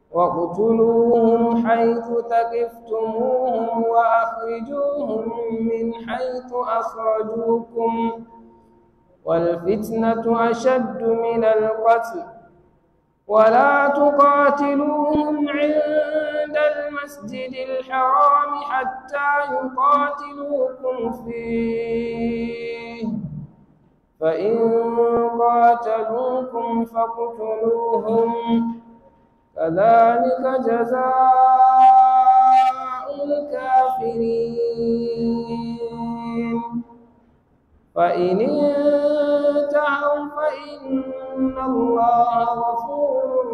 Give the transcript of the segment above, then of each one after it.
واقتلوهم حيث ثقفتموهم وأخرجوهم من حيث أخرجوكم والفتنة أشد من القتل ولا تقاتلوهم عند المسجد الحرام حتى يقاتلوكم فيه فإن قاتلوكم فاقتلوهم كذلك جزاء الكافرين فإن انتهوا فإن الله غفور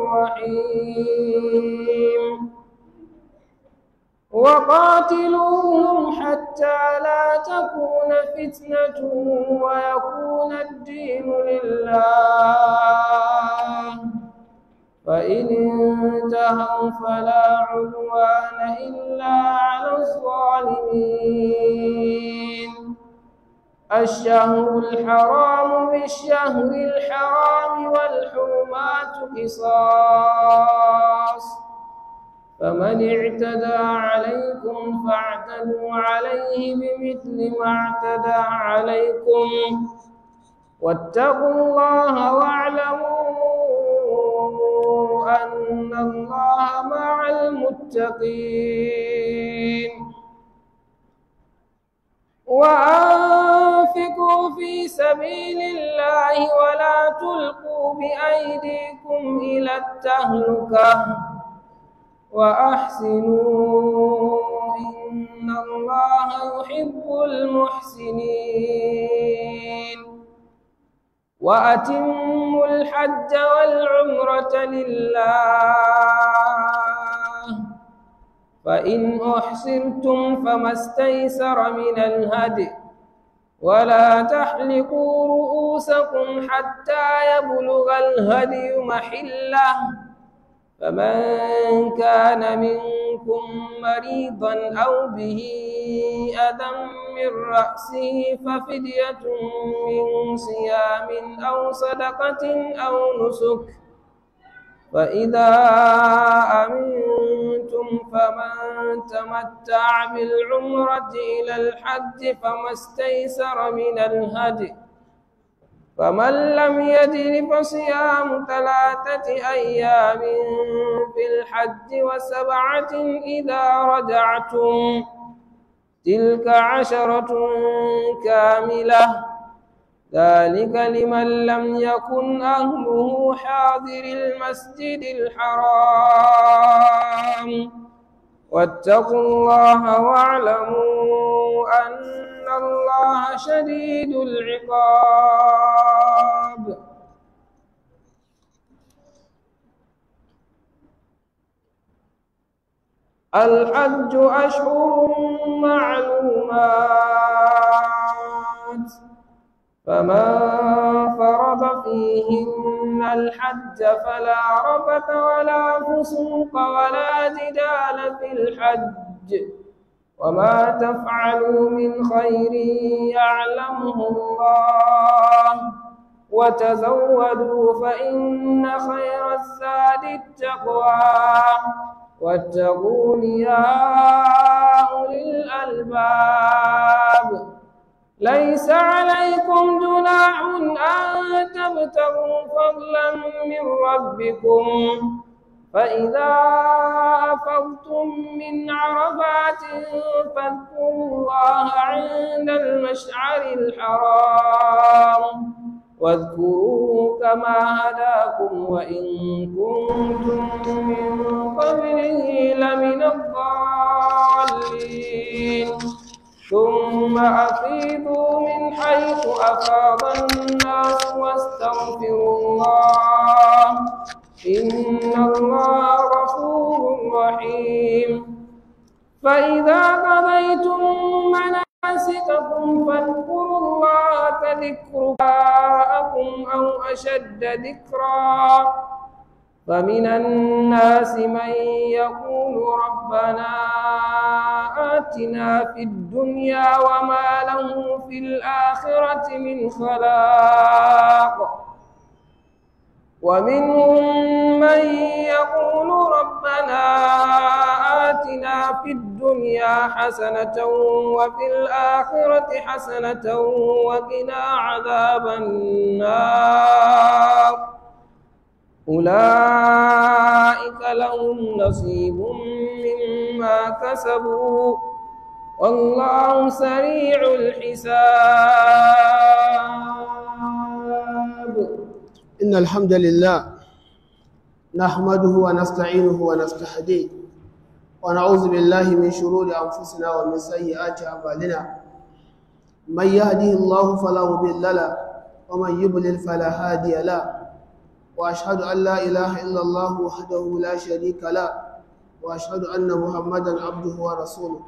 رحيم وقاتلوهم حتى لا تكون فتنة ويكون الدين لله فإن انتهوا فلا عدوان إلا على الظالمين الشهر الحرام بالشهر الحرام والحرمات قصاص فمن اعتدى عليكم فاعتدوا عليه بمثل ما اعتدى عليكم واتقوا الله واعلموا أن الله مع المتقين وأنفقوا في سبيل الله ولا تلقوا بأيديكم إلى التهلكة وأحسنوا إن الله يحب المحسنين وأتموا الحج والعمرة لله فإن أحصرتم فما استيسر من الهدي ولا تحلقوا رؤوسكم حتى يبلغ الهدي محله فمن كان منكم مريضا أو به أذى من رأسه ففدية من صيام أو صدقة أو نسك فإذا أمنتم فمن تمتع بالعمرة إلى الحج فما استيسر من الهدي فمن لم يجد فصيام ثلاثة أيام في الحج وسبعة إذا رجعتم تلك عشرة كاملة ذلك لمن لم يكن أهله حاضر المسجد الحرام واتقوا الله واعلموا أن الله شديد العقاب الحج أشهر معلومات فمن فرض فيهن الحج فلا رفث ولا فسوق ولا جدال في الحج وما تفعلوا من خير يعلمه الله وتزودوا فإن خير الزاد التقوى واتقون يا أولي الألباب ليس عليكم جناح أن تبتغوا فضلا من ربكم فإذا أفضتم من عرفات فاذكروا الله عند المشعر الحرام واذكروه كما هداكم وإن كنتم من قبله لمن الضالين ثم أفيضوا من حيث أفاض الناس واستغفروا الله إن الله غفور رحيم فإذا قضيتم مناسككم فاذكروا الله كذكركم أو أشد ذكرا فمن الناس من يقول ربنا آتنا في الدنيا وما له في الآخرة من خلاق ومنهم من يقول ربنا ربنا آتنا في الدنيا حسنة وفي الآخرة حسنة وقنا عذاب النار أولئك لهم نصيب مما كسبوا والله سريع الحساب إن الحمد لله نحمده ونستعينه ونستهديه ونعوذ بالله من شرور أنفسنا ومن سيئات أعمالنا من يهده الله فلا مضل له ومن يضلل فلا هادي له وأشهد أن لا إله إلا الله وحده لا شريك له وأشهد أن محمدا عبده ورسوله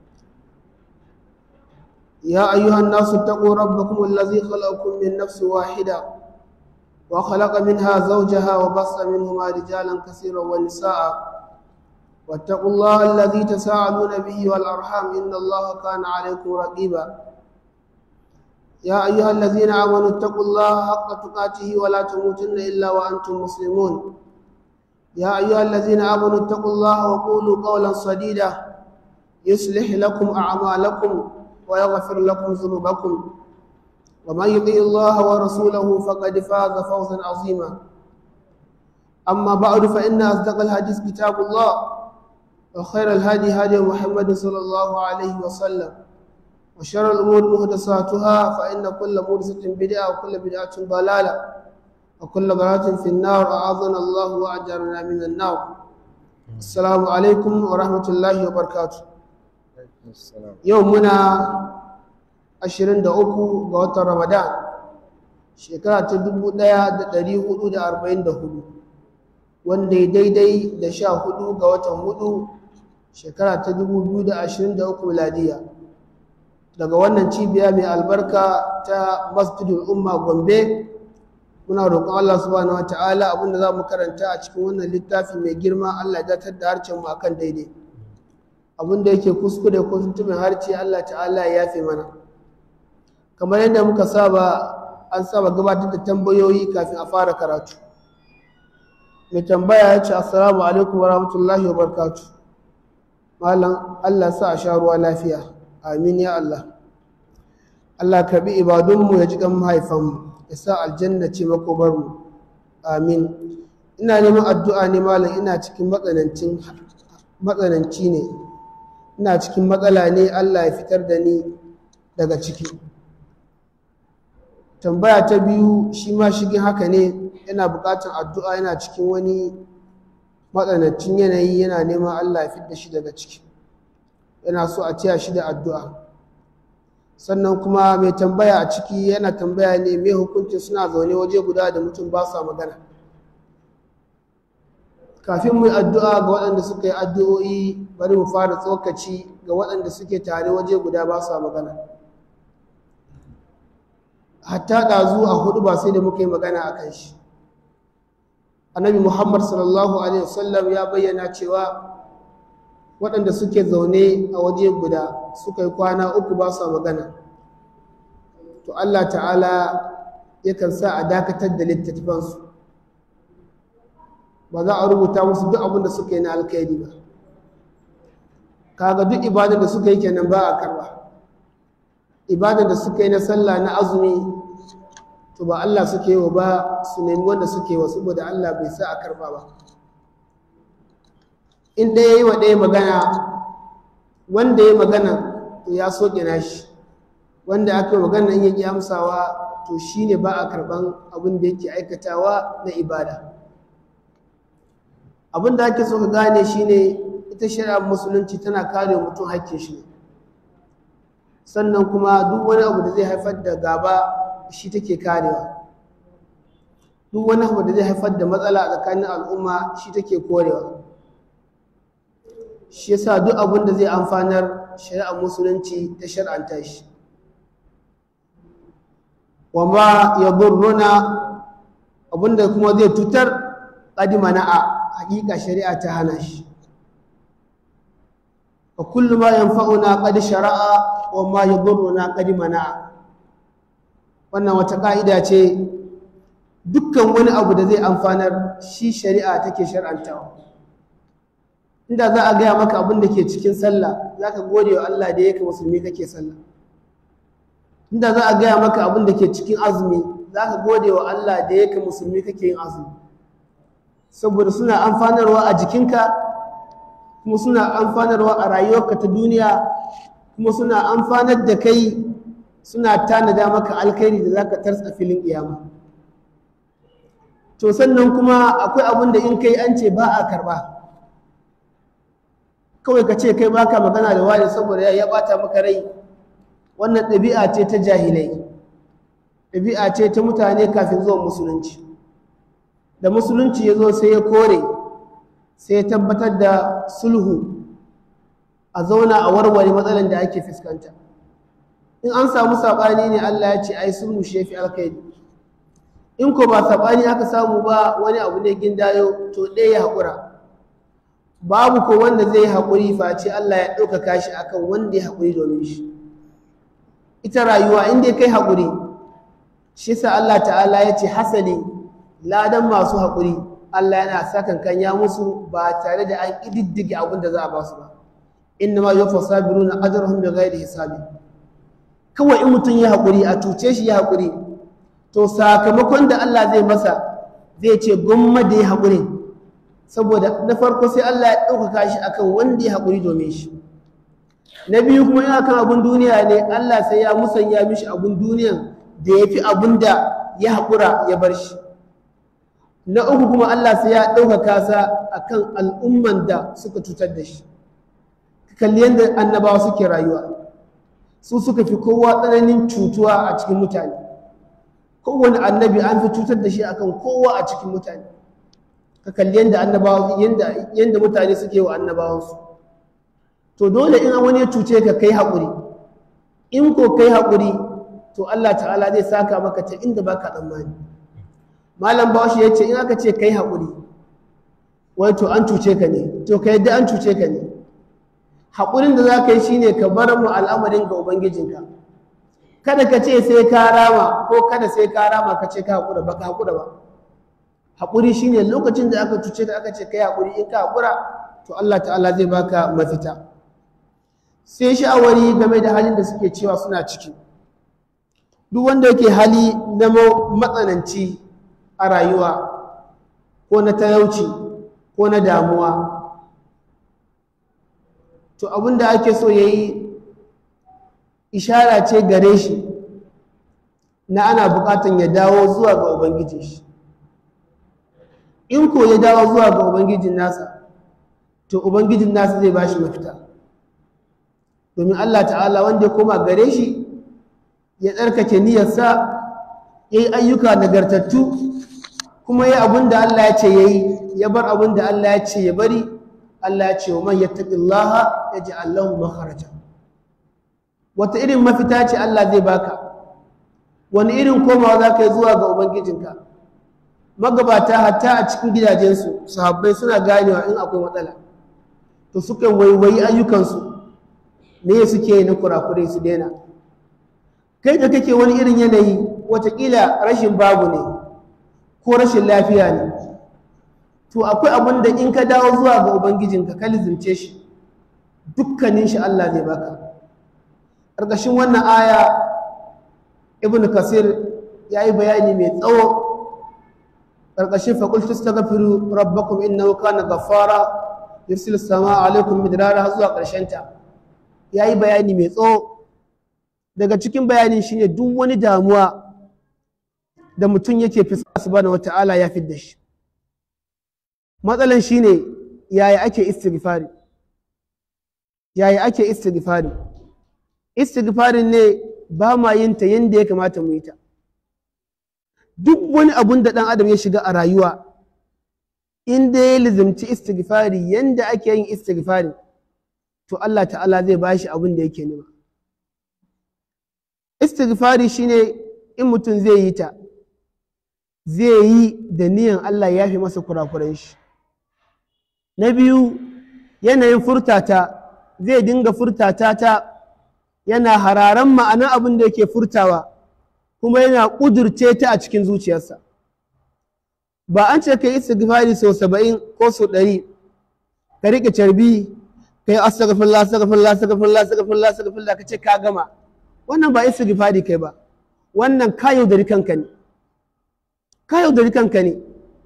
يا أيها الناس اتقوا ربكم الذي خلقكم من نفس واحدة وخلق منها زوجها وبص منهما رجالا كثيرا ونساء واتقوا الله الذي تساءلون به والأرحام إن الله كان عليكم رقيبا يا أيها الذين آمنوا اتقوا الله حق تقاته ولا تموتن إلا وأنتم مسلمون يا أيها الذين آمنوا اتقوا الله وقولوا قولا سديدا يصلح لكم أعمالكم ويغفر لكم ذنوبكم ومن يطع الله ورسوله فقد فاز فوزا عظيما أما بعد فإن أصدق الحديث كتاب الله وخير الهادي هادي محمد صلى الله عليه وسلم وشر الأمور محدثاتها فإن كل محدثة بدعة وكل بدعة ضلالة وكل ضلالة في النار أعاذنا الله وأجرنا من النار السلام عليكم ورحمة الله وبركاته يومنا 23 ga watan Ramadan shekara ta 1444 wanda ya daidai da 14 ga watan hudu shekara ta 2023 miladiya daga wannan cibiya mai albarka ta masjidul umma gombe muna roƙon Allah subhanahu wata'ala abinda za mu karanta a cikin wannan littafi mai girma Allah ya datar da harcen mu akan daidai abinda yake kuskure ko tuntuɓin harce Allah ta'ala ya yafe mana kamar yadda muka saba an saba gabatar da tambayoyi kafin a fara karatu mai tambaya ya ce assalamu alaikum wa rahmatullahi wa barkatu malam Allah sa a sha ruwa lafiya amin ya Allah Allah karbi ibadunmu ya ji kan mahaifanmu ya sa aljanna ce makomarmu amin ina neman addu'a ne malam ina cikin matsananci ne ina cikin matsala ne Allah ya fitar da ni daga ciki tambaya ta biyu shi ma shigin haka ne yana buƙatar addu'a yana cikin wani matsanancin yanayi yana neman Allah ya fidda shi daga ciki yana so a taya shi da addu'a sannan kuma mai tambaya a ciki yana tambaya ne mai hukuncin suna zaune waje guda da mutum ba sa magana kafin mu yi addu'a ga waɗanda suka yi addu'o'i bari mu fara tsokaci ga waɗanda suke tare waje guda ba sa magana hatta ɗazu a hudu ba sai da muka yi magana a kan shi annabi muhammad sallallahu alaihi wasallam ya bayyana cewa waɗanda suke zaune a waje guda suka yi kwana uku ba su magana to allah ta'ala yakan sa a dakatar da littattafansu ba za a rubuta musu duk abin da suka yi na alkaidi ba kaga duk ibadar da suka yi kenan ba a karba ibadar da suka yi na sallah na azumi to ba Allah suke yi wa ba su nemi wanda suke wa saboda Allah bai sa a karba ba in ɗaya yi wa ɗaya magana wanda ya magana to ya soke nashi wanda aka yi magana in yake amsawa to shine ba a karban abin da yake aikatawa na ibada abin da ake so ka gane shine ita shari'ar musulunci tana kare mutum hakkin shi ne sannan kuma duk wani abu da zai haifar da gaba shi take karewa duk wani abu da zai haifar da matsala a tsakanin al'umma shi take korewa shi yasa duk abin da zai amfanar shari'ar musulunci ta shar'anta shi wa ma yadurruna abinda kuma zai tutar qadima na'a hakika shari'a ta hana shi wa kullu ma yanfa'una qad shara'a wa ma yadurruna qad mana'a wannan wata ka'ida ce dukkan wani abu da zai amfanar shi shari'a take shar'antawa inda za a gaya maka abin da ke cikin sallah za ka gode wa Allah da yake musulmi kake sallah inda za a gaya maka abin da ke cikin azumi za ka gode wa Allah da yake musulmi kake yin azumi saboda suna amfanarwa a jikinka kuma suna amfanarwa a rayuwarka ta duniya kuma suna amfanar da kai suna tanada maka alkhairi da za ka tarsa filin kiyama to sannan kuma akwai abin da in kai an ce ba a karba kawai ka ce kai baka magana da wani saboda ya bata maka rai wannan ɗabi'a ce ta jahilai ɗabi'a ce ta mutane kafin zuwan musulunci da musulunci ya zo sai ya kore sai ya tabbatar da sulhu a zauna a warware matsalan da ake fuskanta in an samu saɓani ne Allah ya ce ai sulhu shi yafi alkhairi in ko ba saɓani aka samu ba wani abu ne gindayo to ɗaya ya haƙura babu ko wanda zai haƙuri face Allah ya ɗaukaka shi akan wanda ya haƙuri domin shi ita rayuwa in dai kai haƙuri shi sa Allah ta'ala ya ce hasali ladan masu haƙuri Allah yana sakan kanya musu ba tare da an ƙididdige abin da za a ba su ba inna ma yuwaffa sabiruna ajrahum bighairi hisabi kawai in mutum ya haƙuri a tuce shi ya haƙuri to sakamakon da Allah zai masa zai ce gwamma da ya haƙuri saboda na farko sai Allah ya ɗaukaka shi akan wanda ya haƙuri domin shi na biyu kuma yana kan abin duniya ne Allah sai ya musanya mishi abin duniyan da ya fi abin da ya haƙura ya bar shi na uku kuma Allah sai ya ɗaukaka sa akan al'umman da suka cutar da shi kalli yadda annabawa suke rayuwa su suka fi kowa tsananin cutuwa a cikin mutane kowane annabi an fi cutar da shi akan kowa a cikin mutane ka kalli yadda annabawa yadda yadda mutane suke wa annabawansu to dole in wani ya cuce ka kai haƙuri in ko kai haƙuri to Allah ta'ala zai saka maka ta inda baka tsammani malam bawashi ya ce in aka ce kai haƙuri wai to an cuce ka ne to ka yadda an cuce ka ne haƙurin da za ka yi shine ka bar mu al'amarin ga ubangijinka kada ka ce sai ka rama ko kada sai ka rama ka ce ka haƙura ba ka haƙura ba haƙuri shine lokacin da aka cuce ka aka ce kai haƙuri in ka haƙura to Allah ta'ala zai baka mafita sai sha'awari game da halin da suke cewa suna ciki duk wanda yake hali na matsananci a rayuwa ko na talauci ko na damuwa to abin da ake so ya yi ishara ce gare shi na ana bukatan ya dawo zuwa ga ubangijin shi in ko ya dawo zuwa ga ubangijin nasa to ubangijin nasa zai bashi mafita domin Allah ta'ala wanda ya koma gare shi ya tsarkake niyyarsa ya yi ayyuka nagartattu kuma ya abin da Allah ya ce ya yi ya bar abin da Allah ya ce ya bari Allah ya ce wa man yattaqillaha yaj'al lahu makharaja wata irin mafita ce Allah zai baka wani irin komawa za ka yi zuwa ga ubangijinka magabata hatta a cikin gidajensu sahabbai suna ganewa in akwai matsala to suka waiwayi ayyukansu me suke yi na kurakurai su daina kai da kake wani irin yanayi watakila rashin babu ne ko rashin lafiya ne to akwai abin da in ka dawo zuwa ga ubangijinka ka lizimce shi dukkanin shi Allah zai baka ƙarƙashin wannan aya ibn kasir ya yi bayani mai tsawo ƙarƙashin faƙultu ta gafiru rabbakum innahu kana gaffara yursil sama alaikum midrara zuwa ƙarshenta ya yi bayani mai tsawo daga cikin bayanin shine duk wani damuwa da mutum yake fuska subhanahu wata'ala ya fidda shi matsalan shine yaya ake istighfari yaya ake istighfari istighfarin ne ba ma yin ta yanda ya kamata mu yi ta duk wani abun da ɗan adam ya shiga a rayuwa in da ya lizimci istighfari yanda ake yin istighfari to Allah ta'ala zai bashi abin da yake nema istighfari shine in mutum zai yi ta zai yi da niyan Allah ya fi masa kurakuran shi na biyu yanayin furtata zai dinga furtata ta yana hararan ma'anar abin da yake furtawa kuma yana ƙudurce ta a cikin zuciyarsa ba an ce ka yi istighfari sau saba'in ko sau ɗari ka riƙe carbi ka yi astaghfirullah astaghfirullah astaghfirullah astaghfirullah astaghfirullah ka ce ka gama wannan ba istighfari kai ba wannan ka yaudari kanka ne ka yaudari kanka ne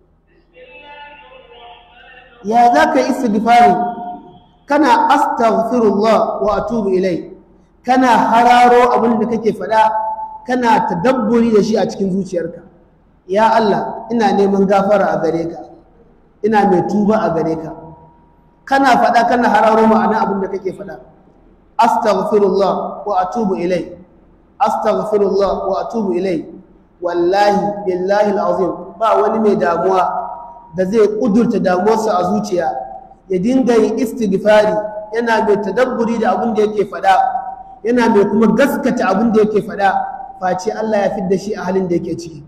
ya za ka yi istighfari kana astaghfirullah wa atubu ilai kana hararo abin da kake faɗa kana tadabburi da shi a cikin zuciyarka ya Allah ina neman gafara a gare ka ina mai tuba a gare ka kana faɗa kana hararo ma'ana abin da kake faɗa astaghfirullah wa atubu ilai astaghfirullah wa atubu ilai wallahi billahi alazim ba wani mai damuwa da zai kudurta damuwarsa a zuciya ya dinga yin istighfari yana mai tadabburi da abin da yake faɗa yana mai kuma gaskata abin da yake faɗa face Allah ya fidda shi a halin da yake ciki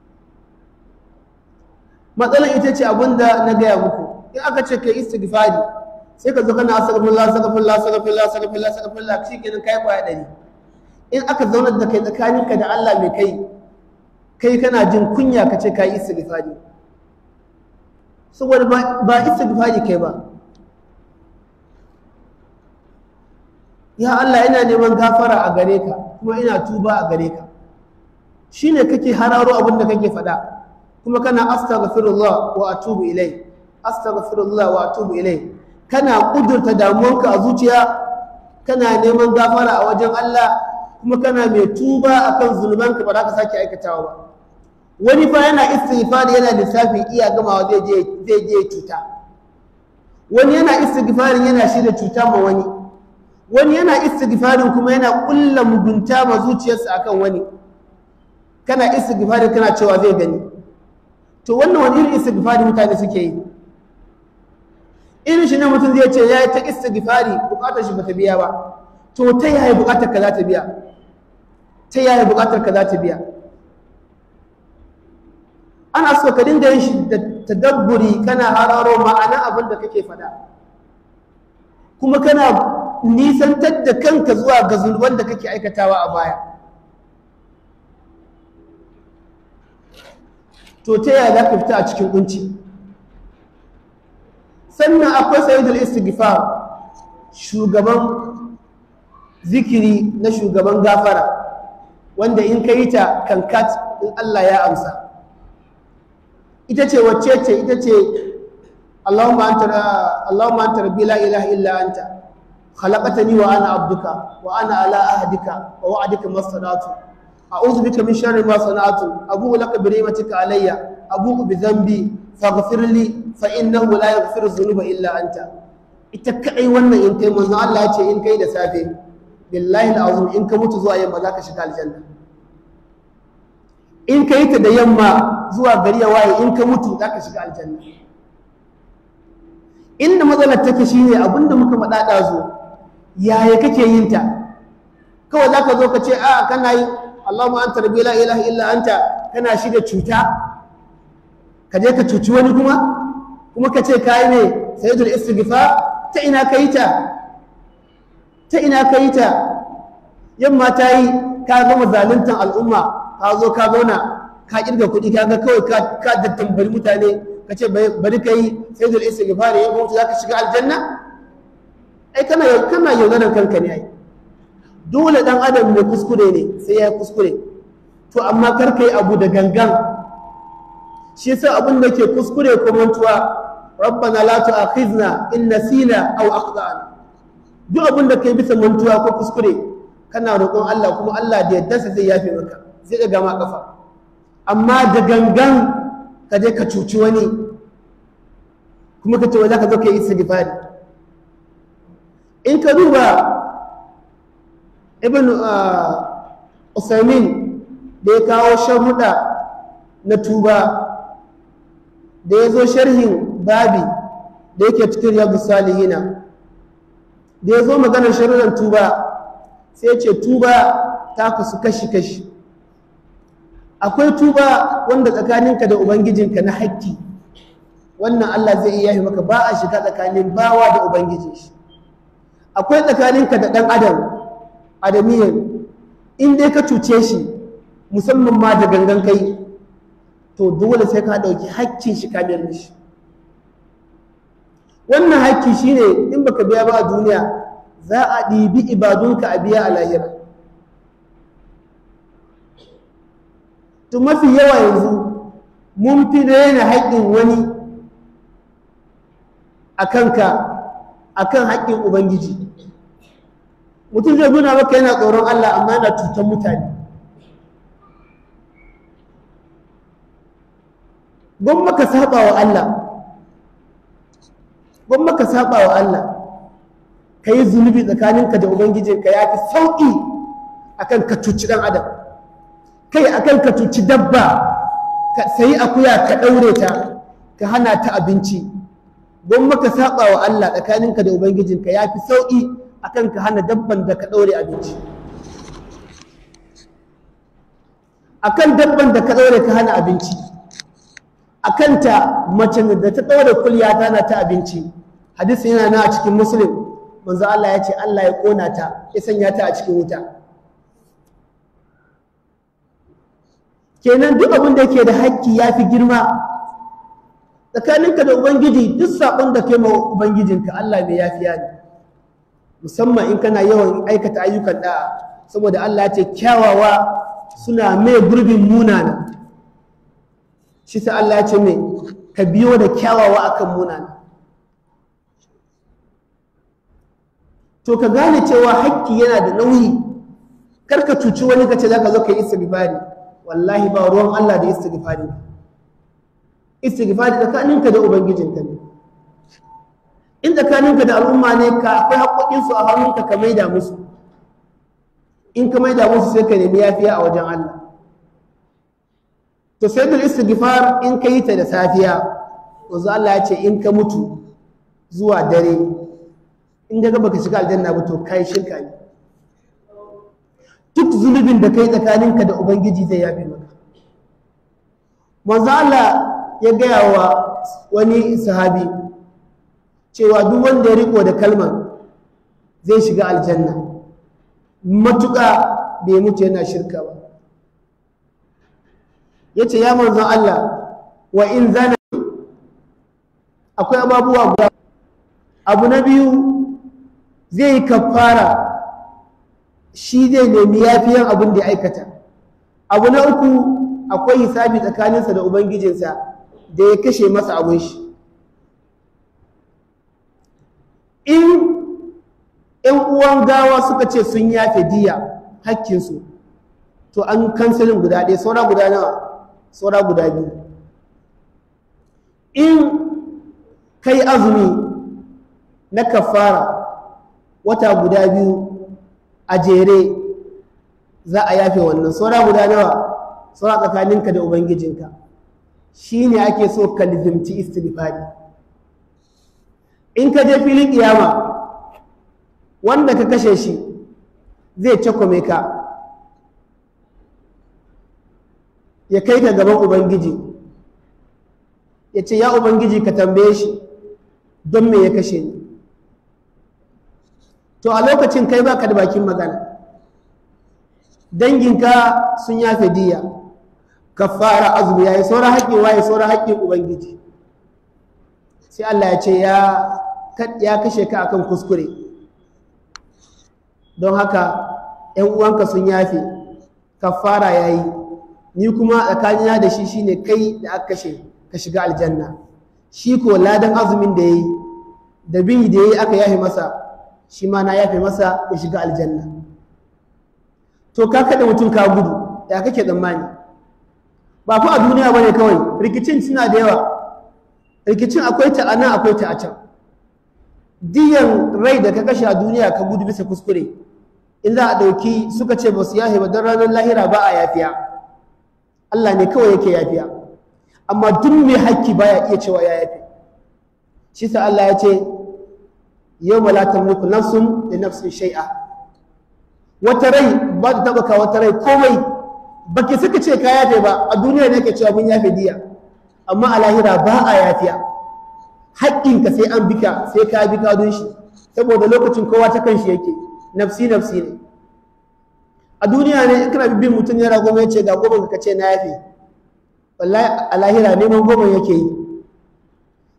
matsalar ita ce abin da na gaya muku in aka ce kai istighfari sai ka zo kana astaghfirullah astaghfirullah astaghfirullah astaghfirullah astaghfirullah shikenan kai kwaya ɗari in aka zaunar da kai tsakaninka da Allah mai kai kai kana jin kunya ka ce ka yi istighfari saboda ba istighfari kai ba ya Allah ina neman gafara a gare ka kuma ina tuba a gare ka shine kake hararo abin da kake faɗa kuma kana astaghfirullah wa atubu ilai astaghfirullah wa atubu ilai kana kudurta damuwanka a zuciya kana neman gafara a wajen Allah kuma kana mai tuba akan zulmanka ba za ka sake aikatawa ba wani fa yana istighfar yana lissafi iya gamawa zai je zai je cuta wani yana istighfarin yana shirya cuta ma wani wani yana istighfarin kuma yana kulla mugunta ma zuciyarsa akan wani kana istighfarin kana cewa zai gani to wannan wani irin istighfari mutane suke yi irin shi ne mutum zai ce ya yi ta istighfari bukatar shi bata biya ba to ta yaya bukatar ka za ta biya ta yaya bukatar ka za ta biya ana so ka dinga yin shi da tadabburi kana hararo ma'ana abin da kake faɗa kuma kana nisantar da kanka zuwa ga zulwan da kake aikatawa a baya to ta yaya za ka fita a cikin kunci sannan akwai sayyidul istighfar shugaban zikiri na shugaban gafara wanda in ka yi ta kankat in Allah ya amsa ita ce wacce ce ita ce Allahumma anta Allahumma anta rabbi la ilaha illa anta khalaqtani wa ana abduka wa ana ala ahdika wa wa'dika mastata'tu a'udhu bika min sharri ma sana'tu abu'u laka bi ni'matika alayya abu'u bi dhanbi faghfir li fa innahu la yaghfiru dhunuba illa anta ita kai wannan in kai manzo Allah ya ce in kai da safe billahi alazim in ka mutu zuwa yamma zaka shiga aljanna in ka yi ta da yamma zuwa gari ya waye in ka mutu zaka shiga aljanna inda matsalar take shine abinda muka faɗa ɗazu yaya kake yin ta kawai zaka zo ka ce a kana yi Allahumma anta rabbi la ilaha illa anta kana shi da cuta ka je ka cuci wani kuma kuma ka ce kai ne sayyidul istighfar ta ina ka yi ta ta ina ka yi ta yamma ta yi ka gama zaluntan al'umma ka zo ka zauna ka kirga kuɗi ka ga kawai ka da tambari mutane ka ce bari ka yi sai da isa gifari ya mutu za ka shiga aljanna ai kana kana yaudarar kanka ne ai dole dan adam mai kuskure ne sai ya kuskure to amma kar ka yi abu da gangan shi yasa abin da ke kuskure ko mantuwa rabbana la tu'akhizna in nasina aw akhtana duk abin da kai bisa mantuwa ko kuskure kana roƙon Allah kuma Allah da yadda zai yafe maka zai ɗaga ma ƙafa amma da gangan ka je ka cuci wani kuma ka ce wa za ka zo ka yi istighfari in ka duba ibn usaimin da ya kawo sharuɗa na tuba da ya zo sharhin babi da yake cikin riyadu salihina da ya zo maganar sharuɗan tuba sai ce tuba ta kasu kashi-kashi akwai tuba wanda tsakaninka da ubangijinka na haƙƙi wannan Allah zai iya yi maka ba a shiga tsakanin bawa da ubangiji shi akwai tsakaninka da ɗan adam adamiyan in dai ka cuce shi musamman ma da gangan kai to dole sai ka ɗauki haƙƙin shi kamar mishi wannan haƙƙi shine in baka biya ba a duniya za a ɗibi ibadunka a biya a lahira to mafi yawa yanzu mun fi daina haƙƙin wani a kanka a kan haƙƙin ubangiji mutum zai nuna maka yana tsoron Allah amma yana cutar mutane gwamma ka saba wa Allah gwamma ka saba wa Allah ka yi zunubi tsakaninka da ubangijinka ya fi sauƙi akan ka cuci ɗan adam kai akan ka cuci dabba ka sayi akuya ka ɗaure ta ka hana ta abinci gwamma ka saba wa Allah tsakaninka da ubangijinka ya fi sauƙi akan ka hana dabban da ka ɗaure abinci akan dabban da ka ɗaure ka hana abinci akan ta mace da ta ɗaure kulya ta hana ta abinci hadisi yana na a cikin muslim manzo Allah ya ce Allah ya ƙona ta ya sanya ta a cikin wuta kenan duk abin da yake da haƙƙi ya fi girma tsakaninka da ubangiji duk saƙon da kai ma ubangijinka Allah mai yafiya ne musamman in kana yawan aikata ayyukan da'a saboda Allah ya ce kyawawa suna mai gurbin munana shi sa Allah ya ce mai ka biyo da kyawawa akan munana to ka gane cewa haƙƙi yana da nauyi kar ka cuci wani ka ce za ka zo ka yi istighfari wallahi ba ruwan Allah da istighfari istighfari tsakaninka da ubangijinka ne in tsakaninka da al'umma ne ka akwai haƙoƙinsu a hannunka ka maida musu in ka maida musu sai ka nemi yafiya a wajen Allah to sai da istighfar in ka yi ta da safiya wanzu Allah ya ce in ka mutu zuwa dare in ga baka shiga aljanna ba to kai shirka ne duk zunubin da kai tsakaninka da ubangiji zai yafe maka manzo Allah ya gaya wa wani sahabi cewa duk wanda ya riko da kalmar zai shiga aljanna matuƙa bai mutu yana shirka ba ya ce ya manzon Allah wa in zana akwai ababuwa guda abu na biyu zai yi kafara shi zai nemi yafiyan abin da ya aikata abu na uku akwai hisabi tsakaninsa da ubangijinsa da ya kashe masa abin shi in ‘yan uwan gawa suka ce sun yafe diya hakkinsu to an kansilin guda ɗaya saura guda nawa saura guda biyu in kai azumi na kafara wata guda biyu a jere za a yafe wannan saura guda nawa saura tsakaninka da ubangijinka shi ne ake so ka lizimci istighfari in ka je filin kiyama wanda ka kashe shi zai cakwame ka ya kai ka gaban ubangiji ya ce ya ubangiji ka tambaye shi don me ya kashe ni to a lokacin kai baka da bakin magana danginka sun yafe diya ka fara azumi yayi sauran haƙƙin waye sauran haƙƙin ubangiji sai Allah ya ce ya kashe ka akan kuskure don haka ‘yan uwanka sun yafe kafara ya yi ni kuma tsakanina da shi shine kai da aka kashe ka shiga aljanna shi ko ladan azumin da ya yi da bin da ya yi aka yafe masa shi ma na yafe masa ya shiga aljanna to ka kada mutum ka gudu ya kake tsammani ba fa a duniya bane kawai rikicin suna da yawa rikicin akwai ta a nan akwai ta a can diyan rai da ka kashe a duniya ka gudu bisa kuskure in za a ɗauki suka ce ba su yafe ba don ranar lahira ba a yafiya Allah ne kawai yake yafiya amma duk mai hakki baya iya cewa ya yafe shi sa Allah ya ce yau ma la tamliku nafsun li nafsin shay'a wata rai ba ta taba ka wata rai komai baki suka ce ka yafe ba a duniya ne ke cewa mun yafe diya amma a lahira ba a yafiya haƙƙinka sai an bika sai ka bi kadun shi saboda lokacin kowa ta kan shi yake nafsi nafsi ne a duniya ne in kana bin mutum yana goma ya ce ga goma ka ce na yafe wallahi a lahira neman goma yake yi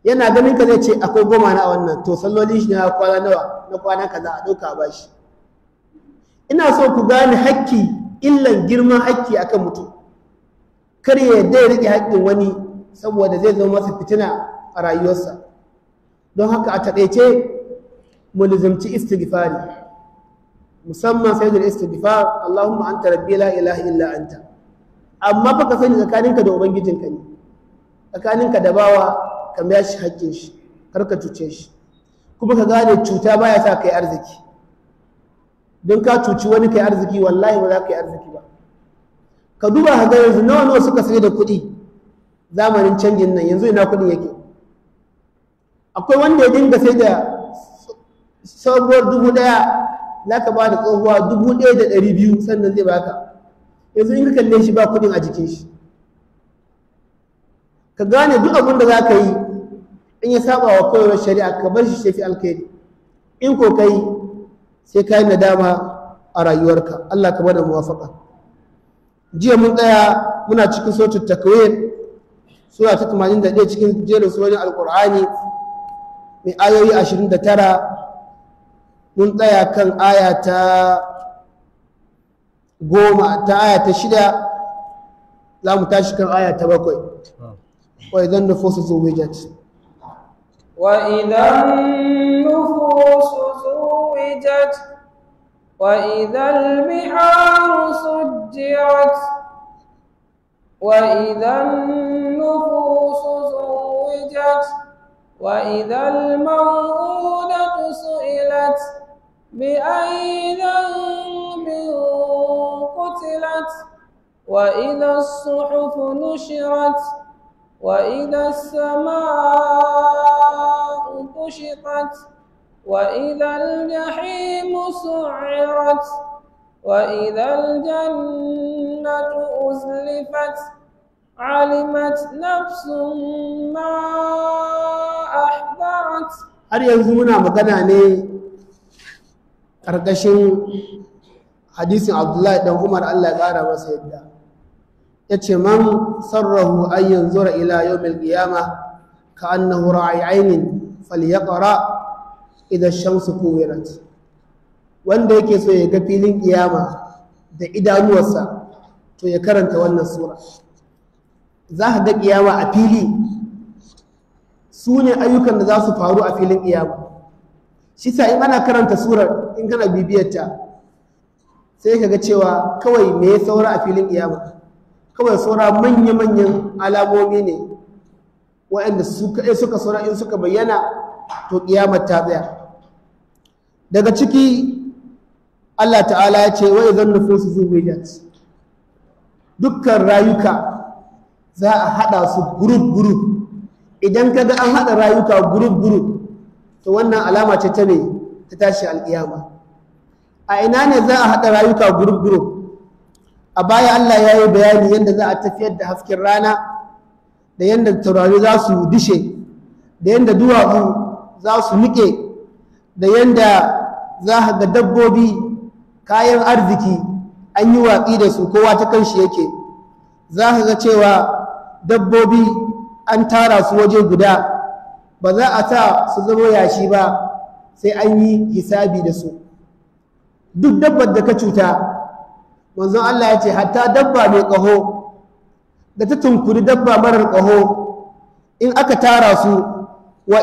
yana ganin ka zai ce akwai goma na wannan to sallolin shi na kwana nawa na kwana kaza a ɗauka a bashi ina so ku gane hakki illan girman hakki akan mutum kar ya yarda ya riƙe haƙƙin wani saboda zai zama masa fitina a rayuwarsa don haka a taƙaice mu lizimci istighfari musamman sai da istighfar Allahumma anta rabbi la ilaha illa anta amma fa ka sani tsakaninka da ubangijinka ne tsakaninka da bawa ka biya shi haƙƙin shi kar ka cuce shi kuma ka gane cuta baya sa kai arziki don ka cuci wani kai arziki wallahi ba za ka yi arziki ba ka duba ka ga yanzu nawa nawa suka sai da kuɗi zamanin canjin nan yanzu ina kuɗin yake akwai wanda ya dinga sai da sabuwar dubu ɗaya za ka ba da tsohuwa dubu ɗaya da ɗari biyu sannan zai baka yanzu in ka kalle shi ba kuɗin a jikin shi ka gane duk abin da za ka yi in ya saba wa koyarwar shari'a ka bar shi shafi alkhairi in ko kai sai ka yi nadama a rayuwarka Allah ka bada muwafaka jiya mun tsaya muna cikin sautin takwir sura ta 81 cikin jerin surorin alkur'ani mai ayoyi 29 mun tsaya kan aya ta goma ta aya ta shida za mu tashi kan aya ta bakwai wa idan nufusu zuwijat وإذا النفوس زوجت وإذا البحار سجرت وإذا النفوس زوجت وإذا الموءودة سئلت بأي ذنب قتلت وإذا الصحف نشرت وإذا السماء كشطت وإذا الجحيم سعرت وإذا الجنة أزلفت علمت نفس ما أحضرت har yanzu muna magana ne ƙarƙashin hadisin abdullahi dan umar allah ya ƙara masa yadda ya ce man sarrahu an yanzura ila yawmil qiyama ka annahu ra'i ainin falyaqra idha shamsu kuwirat wanda yake so ya ga filin kiyama da idanuwarsa to ya karanta wannan sura za ka ga kiyama a fili su ne ayyukan da za su faru a filin kiyama shi sa in ana karanta surar in kana bibiyarta sai ka ga cewa kawai me ya saura a filin kiyama kawai saura manya-manyan alamomi ne waɗanda suka saura in suka bayyana to kiyamar ta tsaya daga ciki Allah ta'ala ya ce wai zan nufin su zuwijat dukkan rayuka za a haɗa su gurub-gurub idan ka ga an haɗa rayuka gurub-gurub to wannan alama ce ta ne ta tashi alƙiyama a ina ne za a haɗa rayuka gurub-gurub a baya Allah ya yi bayani yadda za a tafiyar da hasken rana da yadda taurari za su dishe da yadda duwatsu za su niƙe da yadda za a ga dabbobi kayan arziki an yi watsi da su kowa ta kanshi yake za ka ga cewa dabbobi an tara su waje guda ba za a sa su zama yashi ba sai an yi hisabi da su duk dabbar da ka cuta manzon Allah ya ce hatta dabba mai ƙaho da ta tunkuri dabba marar ƙaho in aka tara su wa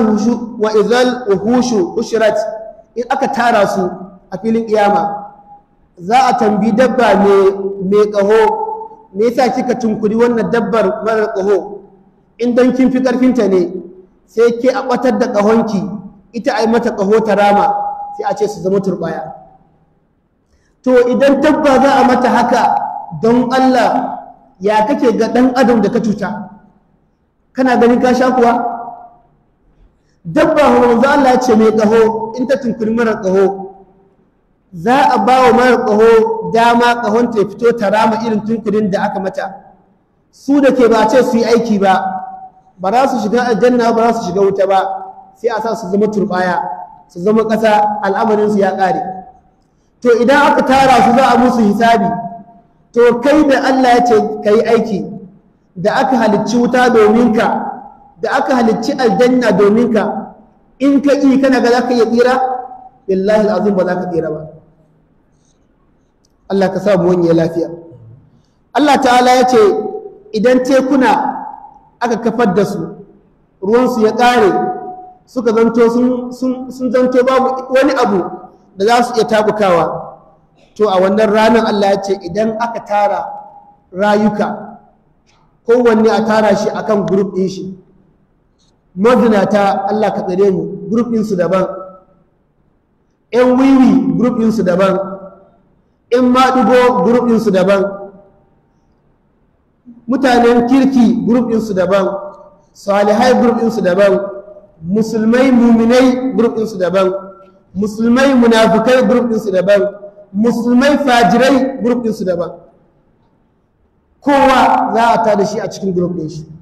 izal uhushu ushirat in aka tara su a filin kiyama za a tambi dabba mai ƙaho me yasa kika tunkuri wannan dabbar marar ƙaho in don kin fi ƙarfinta ne sai ke a ɓatar da ƙahonki ita a yi mata ƙaho ta rama sai a ce su zama turɓaya to idan dabba za a mata haka don Allah ya kake ga ɗan adam da ka cuta kana ganin ka sha kuwa dabba manzo Allah ya ce mai ƙaho in ta tunkuri marar ƙaho za a ba wa marar ƙaho dama ƙahon ta fito ta rama irin tunkurin da aka mata su da ke ba ce su yi aiki ba ba za su shiga aljanna ba za su shiga wuta ba sai a sa su zama turbaya su zama ƙasa al'amarinsu ya ƙare to idan aka tara su za a musu hisabi to kai da Allah ya ce ka yi aiki da aka halicci wuta domin ka da aka halicci aljanna domin ka in ka ƙi kana ga za ka iya tsira billahi azim ba za ka tsira ba Allah ka sa mu wani lafiya Allah ta'ala ya ce idan tekuna aka kafar da su ruwansu ya ƙare suka zanto sun zanto babu wani abu da za su iya tabukawa to a wannan ranar Allah ya ce idan aka tara rayuka kowanne a tara shi akan grup ɗin shi mazinata Allah ka tsare mu grup ɗinsu daban ‘yan wiwi grup ɗinsu daban ‘yan maɗigo grup ɗinsu daban mutanen kirki grup ɗinsu daban salihai grup ɗinsu daban musulmai muminai grup ɗinsu daban musulmai munafukai grup ɗinsu daban musulmai fajirai grup ɗinsu daban kowa za a tada shi a cikin grup ɗin shi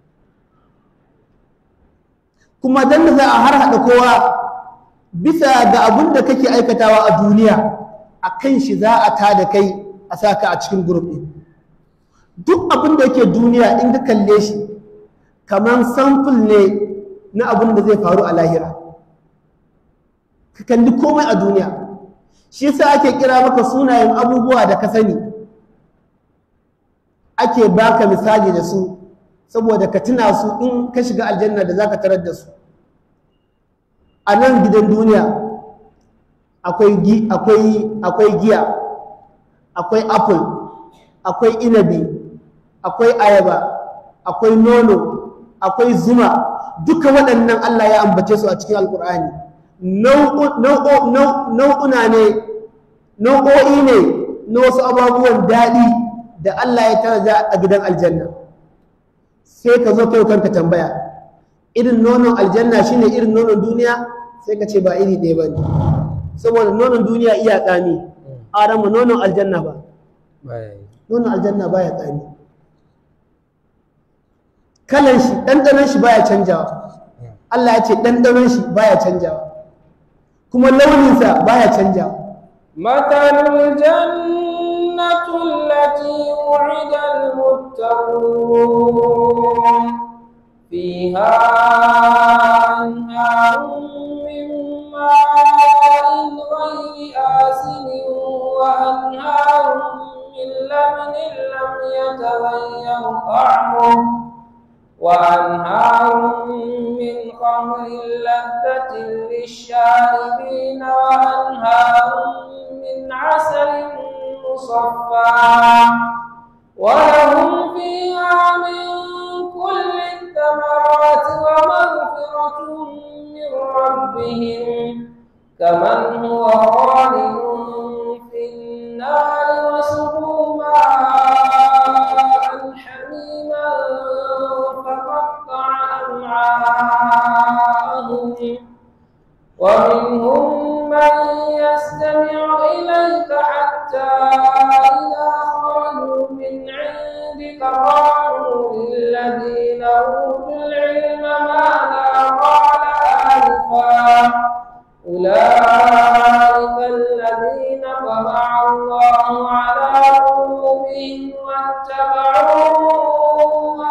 kuma dan da za a har haɗa kowa bisa ga abin da kake aikatawa a duniya a kan shi za a tada kai a sa ka a cikin grup ɗin duk abin da yake duniya in ka kalle shi kamar samfur ne na abin da zai faru a lahira ka kalli komai a duniya shi yasa ake kira maka sunayen abubuwa da ka sani ake baka misali da su saboda ka tuna su in ka shiga aljanna da zaka tarar da su a nan gidan duniya akwai akwai giya akwai apple akwai inabi akwai ayaba akwai nono akwai zuma duka waɗannan Allah ya ambace su a cikin alkur'ani nau'una ne nau'o'i ne na wasu ababuwan daɗi da Allah ya taraja a gidan aljanna sai ka zo kai kanka tambaya irin nonon aljanna shine irin nonon duniya sai ka ce ba iri ɗaya ba ne saboda nonon duniya iya tsami arama nonon aljanna ba nonon aljanna baya tsami kalan shi ɗanɗanon shi baya canjawa Allah ya ce ɗanɗanon shi baya canjawa kuma launinsa baya canjawa مثل الجنة التي وعد المتقون فيها أنهار من ماء غير آسن وأنهار من لبن لم يتغير طعمه وأنهار من خمر لذة للشاربين وأنهار من عسل مصفى ولهم فيها من كل الثمرات ومغفرة من ربهم كمن هو خالد في النار وسقوا ماء حميما فقطع أمعاءهم ومنهم من يستمع إليك حتى إذا خرجوا من عندك قالوا للذين أوتوا العلم ماذا قال آنفا أولئك الذين طبع الله على قلوبهم واتبعوا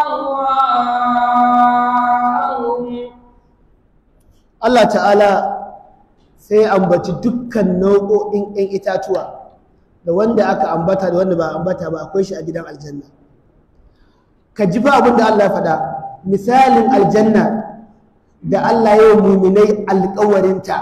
أهواءهم Allah ta'ala sai ambaci dukkan nau'o'in 'yan itatuwa da wanda aka ambata da wanda ba ambata ba akwai shi a gidan aljanna ka ji fa abin da Allah ya faɗa misalin aljanna da Allah ya yi muminai alƙawarinta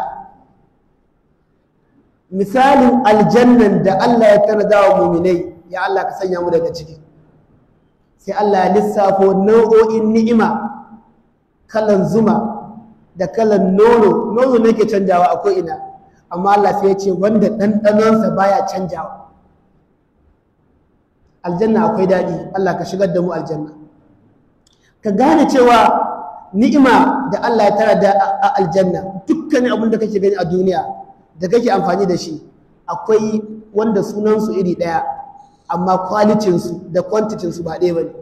misalin aljannan da Allah ya tanada wa muminai ya Allah ka sanya mu daga ciki sai Allah ya lissafo nau'o'in ni'ima kalan zuma da kalan nono nono ne ke canjawa a ko'ina amma Allah sai ya ce wanda ɗanɗanonsa baya canjawa aljanna akwai daɗi Allah ka shigar da mu aljanna ka gane cewa ni'ima da Allah ya tara da a aljanna dukkanin abin da kake gani a duniya da kake amfani da shi akwai wanda sunansu iri ɗaya amma kwalitinsu da kwantitinsu ba ɗaya ba ne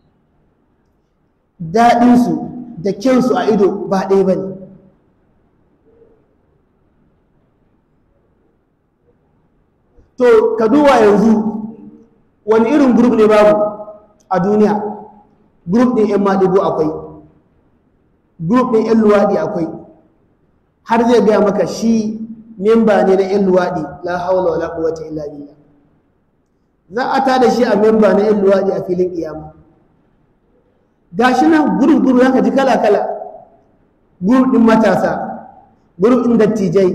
daɗinsu da kyansu a ido ba ɗaya ba ne to ka duba yanzu wani irin grup ne babu a duniya grup ɗin 'yan maɗigo akwai group ɗin 'yan luwaɗi akwai har zai gaya maka shi memba ne na 'yan luwaɗi la haula wala quwwata illa billah za a tada shi a memba na 'yan luwaɗi a filin kiyama gashi nan guru guru zaka ji kala kala guru ɗin matasa guru ɗin dattijai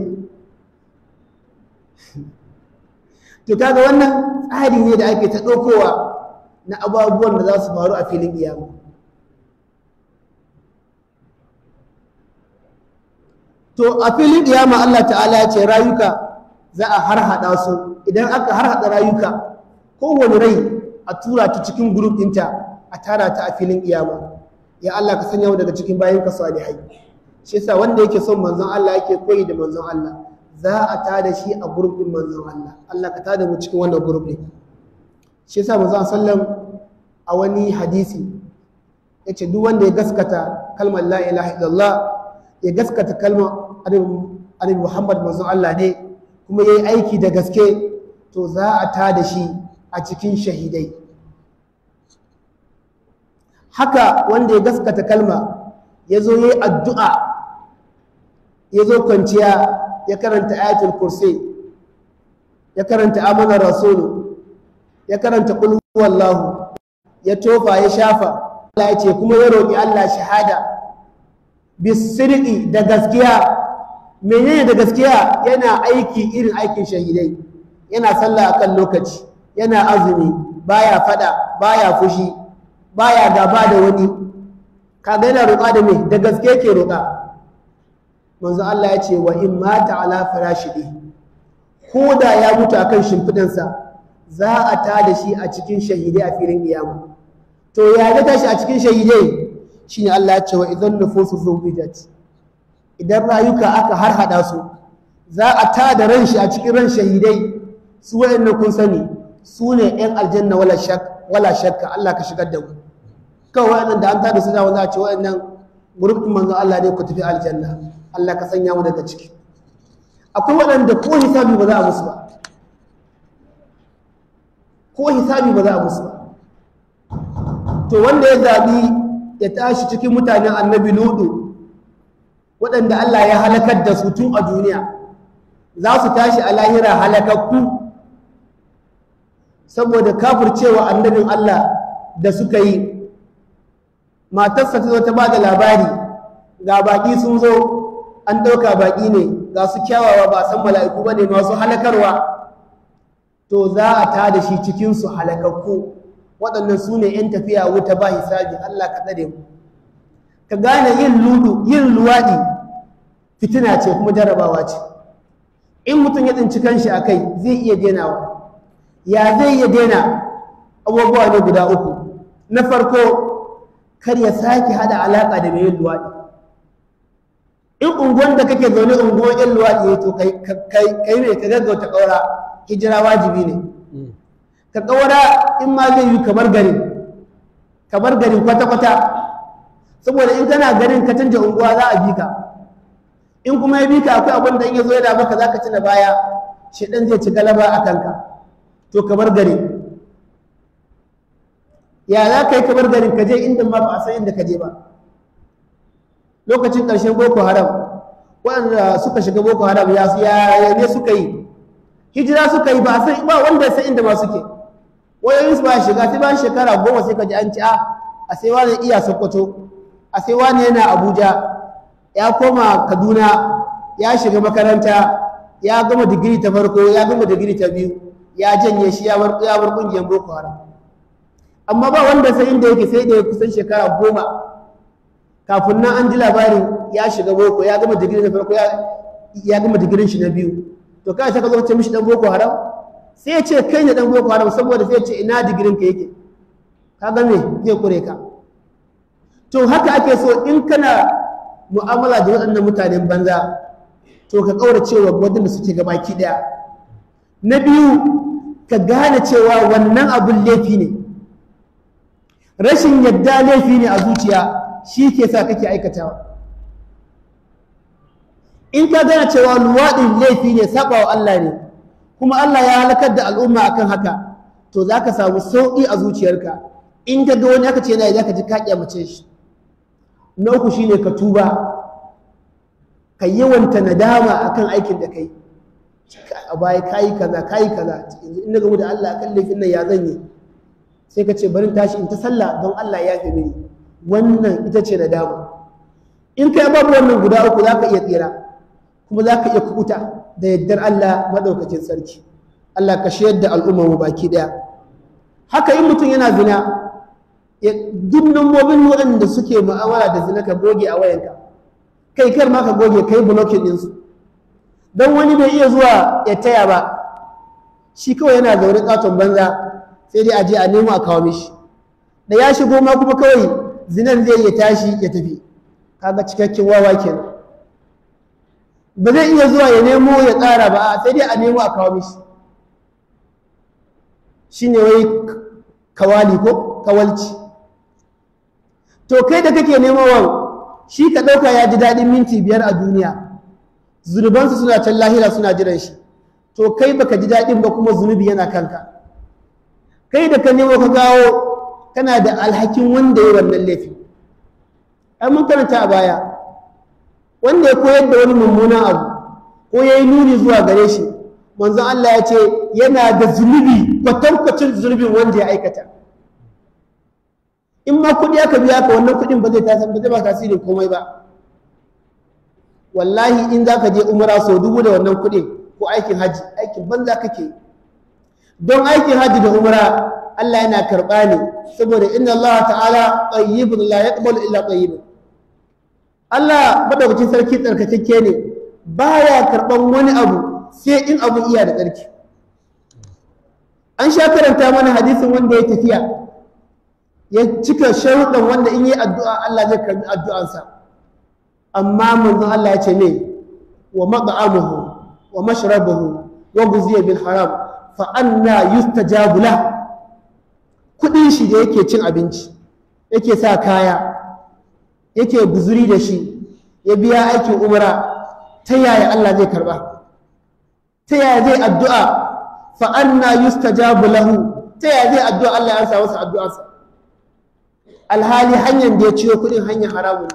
to kaga wannan tsari ne da ake ta ɗaukowa na abubuwan da za su faru a filin kiyama to a filin kiyama Allah ta'ala ya ce rayuka za a harhaɗa su idan aka harhaɗa rayuka kowane rai a tura ta cikin gurup ɗinta a tara ta a filin kiyama ya Allah ka sanya mu daga cikin bayan ka salihai shi yasa wanda yake son manzon Allah yake koyi da manzon Allah za a tada shi a gurup ɗin manzon Allah Allah ka tada mu cikin wannan gurup ɗin shi yasa manzon sallam a wani hadisi yace duk wanda ya gaskata kalmar la ilaha illallah ya gaskata kalmar annabi Muhammad manzon Allah ne kuma yayi aiki da gaske to za a tada shi a cikin shahidai haka wanda ya gaskata kalma ya zo yayi addu'a ya zo kwanciya ya karanta ayatul kursi ya karanta amanar rasulu ya karanta qul huwallahu ya tofa ya shafa Allah ya ce kuma ya roƙi Allah shahada bisirki da gaskiya menene da gaskiya yana aiki irin aikin shahidai yana sallah akan lokaci yana azumi baya fada baya fushi baya gaba da wani kaga yana roƙa da me da gaske yake roƙa manzo Allah ya ce wa in mata ala farashidi ko da ya mutu akan shimfidansa za a tada shi a cikin shahidai a filin kiyama to ya ga tashi a cikin shahidai shine Allah ya ce wa idan nufusu zuwijat idan rayuka aka harhada su za a tada ran shi a cikin ran shahidai su wayannan kun sani su ne yan aljanna wala shak wala shakka Allah ka shigar da mu kawai wayannan da an tada su da wanda a ce wayannan gurbin manzo Allah ne ku tafi aljanna Allah ka sanya mu daga ciki akwai waɗanda ko hisabi ba za a musu ba ko hisabi ba za a musu ba to wanda ya zaɓi ya tashi cikin mutanen annabi ludu waɗanda Allah ya halakar da su tun a duniya za su tashi a lahira halakakku saboda kafircewa annabin Allah da suka yi matarsa ta zo ta ba da labari ga baƙi sun zo an ɗauka baƙi ne ga su kyawawa ba san mala'iku ba ne masu halakarwa to za a ta da shi cikinsu halakakku waɗannan su ne ‘yan tafiya wuta ba hisabi Allah ka tsare mu ka gane yin ludu yin luwaɗi fitina ce kuma jarabawa ce in mutum ya tsinci kanshi a kai zai iya denawa ya zai iya dena abubuwa ne guda uku na farko kar ya sake hada alaƙa da mai yin luwaɗi in unguwan da kake zaune unguwan ‘yan luwaɗi ya to kai ne ka gaggauta ƙaura hijira wajibi ne ka ƙaura in ma zai yi kamar garin kamar garin kwata-kwata saboda in kana garin ka canja unguwa za a bi ka in kuma ya bi ka akwai abin da in ya zo yana maka za ka ci na baya shi ɗan zai ci galaba a kanka to kamar garin ya za ka yi kamar garin ka je inda ma ba a san inda ka je ba lokacin ƙarshen boko haram waɗanda suka shiga boko haram ya ne suka yi hijira suka yi ba sai ba wanda sai inda ma suke wayoyin su ba shiga sai ba shekara goma sai ka ji an ci a a sai wani iya sokoto a sai wani yana abuja ya koma kaduna ya shiga makaranta ya gama digiri ta farko ya gama digiri ta biyu ya janye shi ya bar ya bar kungiyar boko haram amma ba wanda sai inda yake sai da ya kusan shekara goma kafin nan an ji labarin ya shiga boko ya gama digiri na farko ya gama digirin shi na biyu to kai sai ka zo ce mishi dan boko haram sai ya ce kai ne dan boko haram saboda sai ya ce ina digirin ka yake ka ga me zai kure ka to haka ake so in kana mu'amala da waɗannan mutanen banza to ka kaura cewa wadanda suke gabaki daya na biyu ka gane cewa wannan abun laifi ne rashin yadda laifi ne a zuciya shi ke sa kake aikatawa in ka gane cewa luwaɗin laifi ne saba wa Allah ne kuma Allah ya halakar da al'umma akan haka to za ka samu sauƙi a zuciyarka in ka ga wani aka ce yana za ka ji ka kyamace shi na uku shine ka tuba ka yawanta nadama akan aikin da kai a baya kayi kaza kayi kaza yanzu in na gamu da Allah akan laifin nan ya zan yi sai ka ce bari tashi in ta sallah don Allah ya fi mini wannan ita ce nadama in kai babu wannan guda uku za ka iya tsira kuma za ka iya kubuta da yardar Allah maɗaukacin sarki Allah ka shayar da al'ummar mu baki ɗaya haka in mutum yana zina duk nambobin waɗanda suke mu'amala da zina ka goge a wayanka kai kar ma ka goge kai blocking ɗinsu don wani bai iya zuwa ya taya ba shi kawai yana zaune katon banza sai dai a je a nemo a kawo mishi da ya shigo ma kuma kawai zinan zai iya tashi ya tafi kaga cikakken wawa kenan ba zai iya zuwa ya nemo ya tsara ba sai dai a nemo a kawo mishi shine wai kawali ko kawalci to kai da kake nemowa shi ka ɗauka ya ji daɗin minti biyar a duniya zunubansu suna can lahira suna jiran shi to kai baka ji daɗin ba kuma zunubi yana kanka kai da ka nemo ka gawo kana da alhakin wanda ya wannan laifi ai mun karanta a baya wanda ya koyar da wani mummunan abu ko ya yi nuni zuwa gare shi manzon Allah ya ce yana da zunubi kwatankwacin zunubin wanda ya aikata in ma kuɗi aka biya ka wannan kuɗin ba zai tasiri ba zai ba tasirin komai ba wallahi in za ka je umara sau dubu da wannan kuɗin ko aikin hajji aikin banza kake don aikin hajji da umara Allah yana karɓa ne saboda inna Allah ta'ala tayyibun la yaqbalu illa tayyibun Allah madaukakin sarki tsarkakakke ne baya karɓan wani abu sai in abu iya da tsarki an sha karanta mana hadisin wanda ya tafiya ya cika sharuɗan wanda in yi addu'a Allah zai karɓi addu'ansa amma manzon Allah ya ce ne wa mat'amuhu wa mashrabuhu wa guziya bil haram fa anna yustajabu la kudin shi da yake cin abinci yake sa kaya yake guzuri da shi ya biya aikin umra ta yaya Allah zai karba ta yaya zai addu'a fa anna yustajabu lahu ta yaya zai addu'a Allah ya ansa masa addu'arsa alhali hanyar da ya ciyo kudin hanyar haramun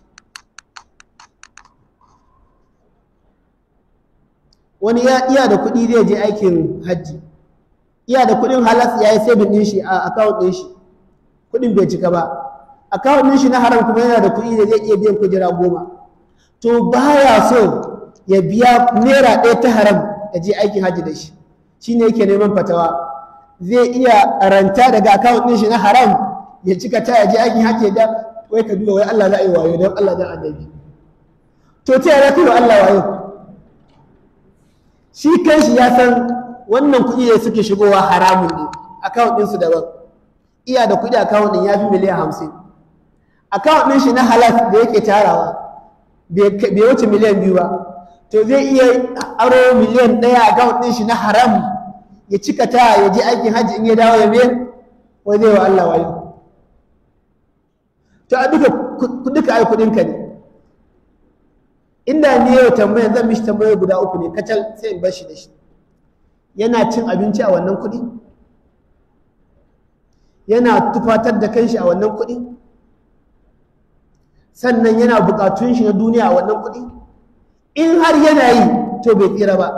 wani ya iya da kuɗi zai je aikin hajji iya da kuɗin halas ya yi sabin ɗin shi a akawun ɗin shi kuɗin bai cika ba akawun ɗin shi na haram kuma yana da kuɗi da zai iya biyan kujera goma to baya so ya biya naira ɗaya ta haram ya je aikin hajji da shi shi ne yake neman fatawa zai iya ranta daga akawun ɗin shi na haram ya cika ta ya je aikin hajji da wai ka duba wai Allah za a yi wayo don Allah za a annabi to ta yaya kai wa Allah wayo shi kanshi ya san wannan kuɗi da suke shigowa haramun ne akawun ɗinsu daban iya da kuɗi akawun ɗin ya fi miliyan hamsin akawun ɗin shi na halas da yake tarawa bai wuce miliyan biyu ba to zai iya aro miliyan ɗaya akawun ɗin shi na haram ya cika ta ya je aikin hajji in ya dawo ya biyar wai zai wa Allah wayo to a duka duka ai kuɗinka ne inda ni yau tambaya zan mishi tambaya guda uku ne kacal sai in bar shi da shi yana cin abinci a wannan kuɗi yana tufatar da kanshi a wannan kuɗi sannan yana buƙatun shi na duniya a wannan kuɗi in har yana yi to bai tsira ba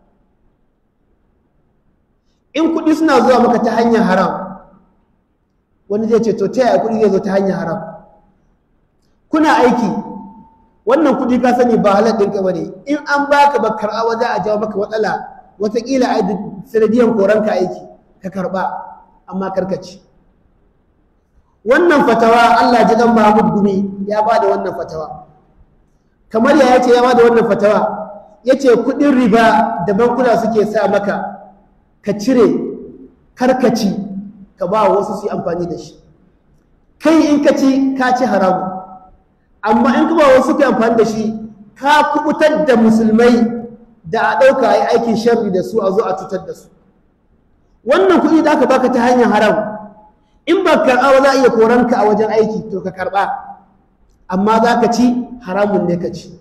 in kuɗi suna zuwa maka ta hanyar haram wani zai ce to ta yaya kuɗi zai zo ta hanyar haram kuna aiki wannan kuɗi ka sani ba halar ɗinka ba ne in an baka ba karɓa wajen a jawo maka matsala wataƙila a sanadiyan koranka aiki ka karɓa amma karkaci wannan fatawa Allah ji dan Mahmud Gumi ya ba da wannan fatawa kamar ya ce ya ba da wannan fatawa ya ce kuɗin riba da bankuna suke sa maka ka cire karkaci ka ba wasu su yi amfani da shi kai in ka ci ka ci haramu amma in ka ba wasu ka amfani da shi ka kubutar da musulmai da a ɗauka a yi aikin sharri da su a zo a cutar da su wannan kuɗi da aka baka ta hanyar haram in ba karɓa ba za a iya koranka a wajen aiki to ka karɓa amma za ka ci haramun ne ka ci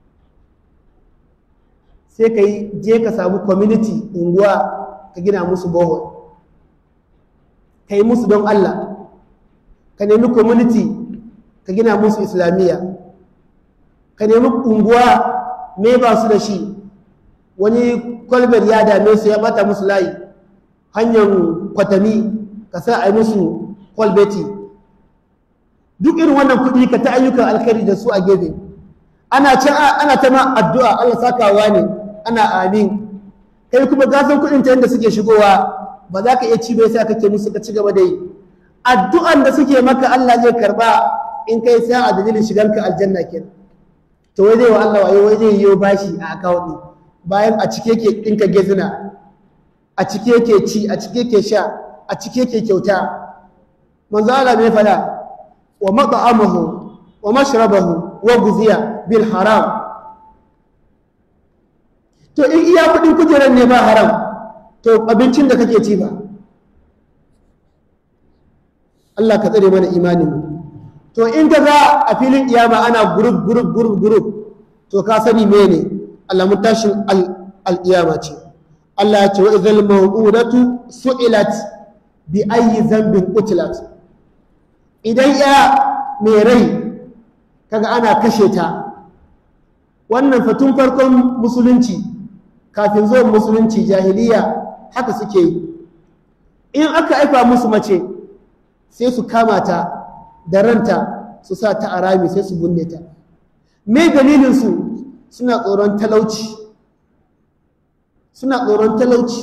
sai ka yi je ka samu community unguwa ka gina musu bohol ka yi musu don Allah ka nemi community ka gina musu islamiyya ka nemi unguwa me ba su da shi wani kwalbar ya dame su ya bata musu layi hanyar kwatami ka sa a yi musu kwalbeti duk irin wannan kuɗi ka ta ayyukan alkhairi da su a gefe ana can ana ta ma addu'a Allah sakawa ne ana amin kai kuma gasan kuɗin ta yadda suke shigowa ba za ka iya ci bai sai kake musu ka ci gaba da yi addu'an da suke maka Allah zai karba in kai sai a dalilin shiganka aljanna kenan to wai zai wa Allah wayo wai zai yiwo bashi a account ɗin bayan a cike yake ɗinka gezina a cike yake ci a cike yake sha a cike yake kyauta manzo Allah mai fada wa mat'amahu wa mashrabahu wa guziya bil haram to in iya kudin kujerar ne ba haram to abincin da kake ci ba Allah ka tsare mana imanin mu to in ka za a filin iyama ana group group group group to ka sani mene alamun tashin al'iyama ce Allah ya ce wa izal mawudatu su'ilat bi ayi zambin utilat idan ya mai rai kaga ana kashe ta wannan fatun farkon musulunci kafin zuwan musulunci jahiliya haka suke yi in aka aifa musu mace sai su kama ta da ranta su sa ta a rami sai su bunne ta me dalilinsu suna tsoron talauci suna tsoron talauci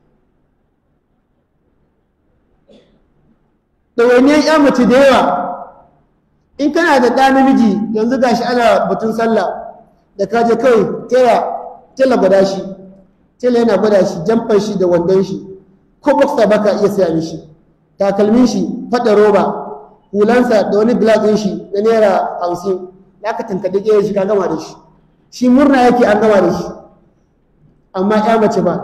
ɗawainiyar ya mace da yawa in kana da ɗa namiji yanzu gashi ana batun sallah da kaje kawai tela tela gwada shi tela yana gwada shi jamfan shi da wandon shi ko boxer baka iya saya mishi takalmin shi faɗa roba hulansa da wani glass ɗin shi na naira hamsin ya ka tankaɗe ƙeyar shi ka gama da shi shi murna yake an gama da shi amma ya mace ba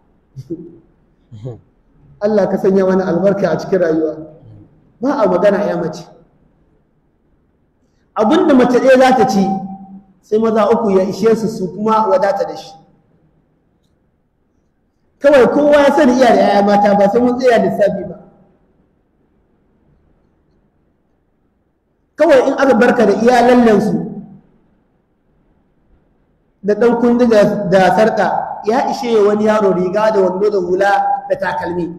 Allah ka sanya wani albarka a cikin rayuwa ba a magana ya mace abinda mace ɗaya za ta ci sai maza uku ya ishe su su kuma wadata da shi kawai kowa ya sani iya da yaya mata ba sai mun tsaya lissafi ba kawai in aka barka da iya lallansu da ɗan kundi da sarƙa ya ishe wani yaro riga da wando da hula da takalmi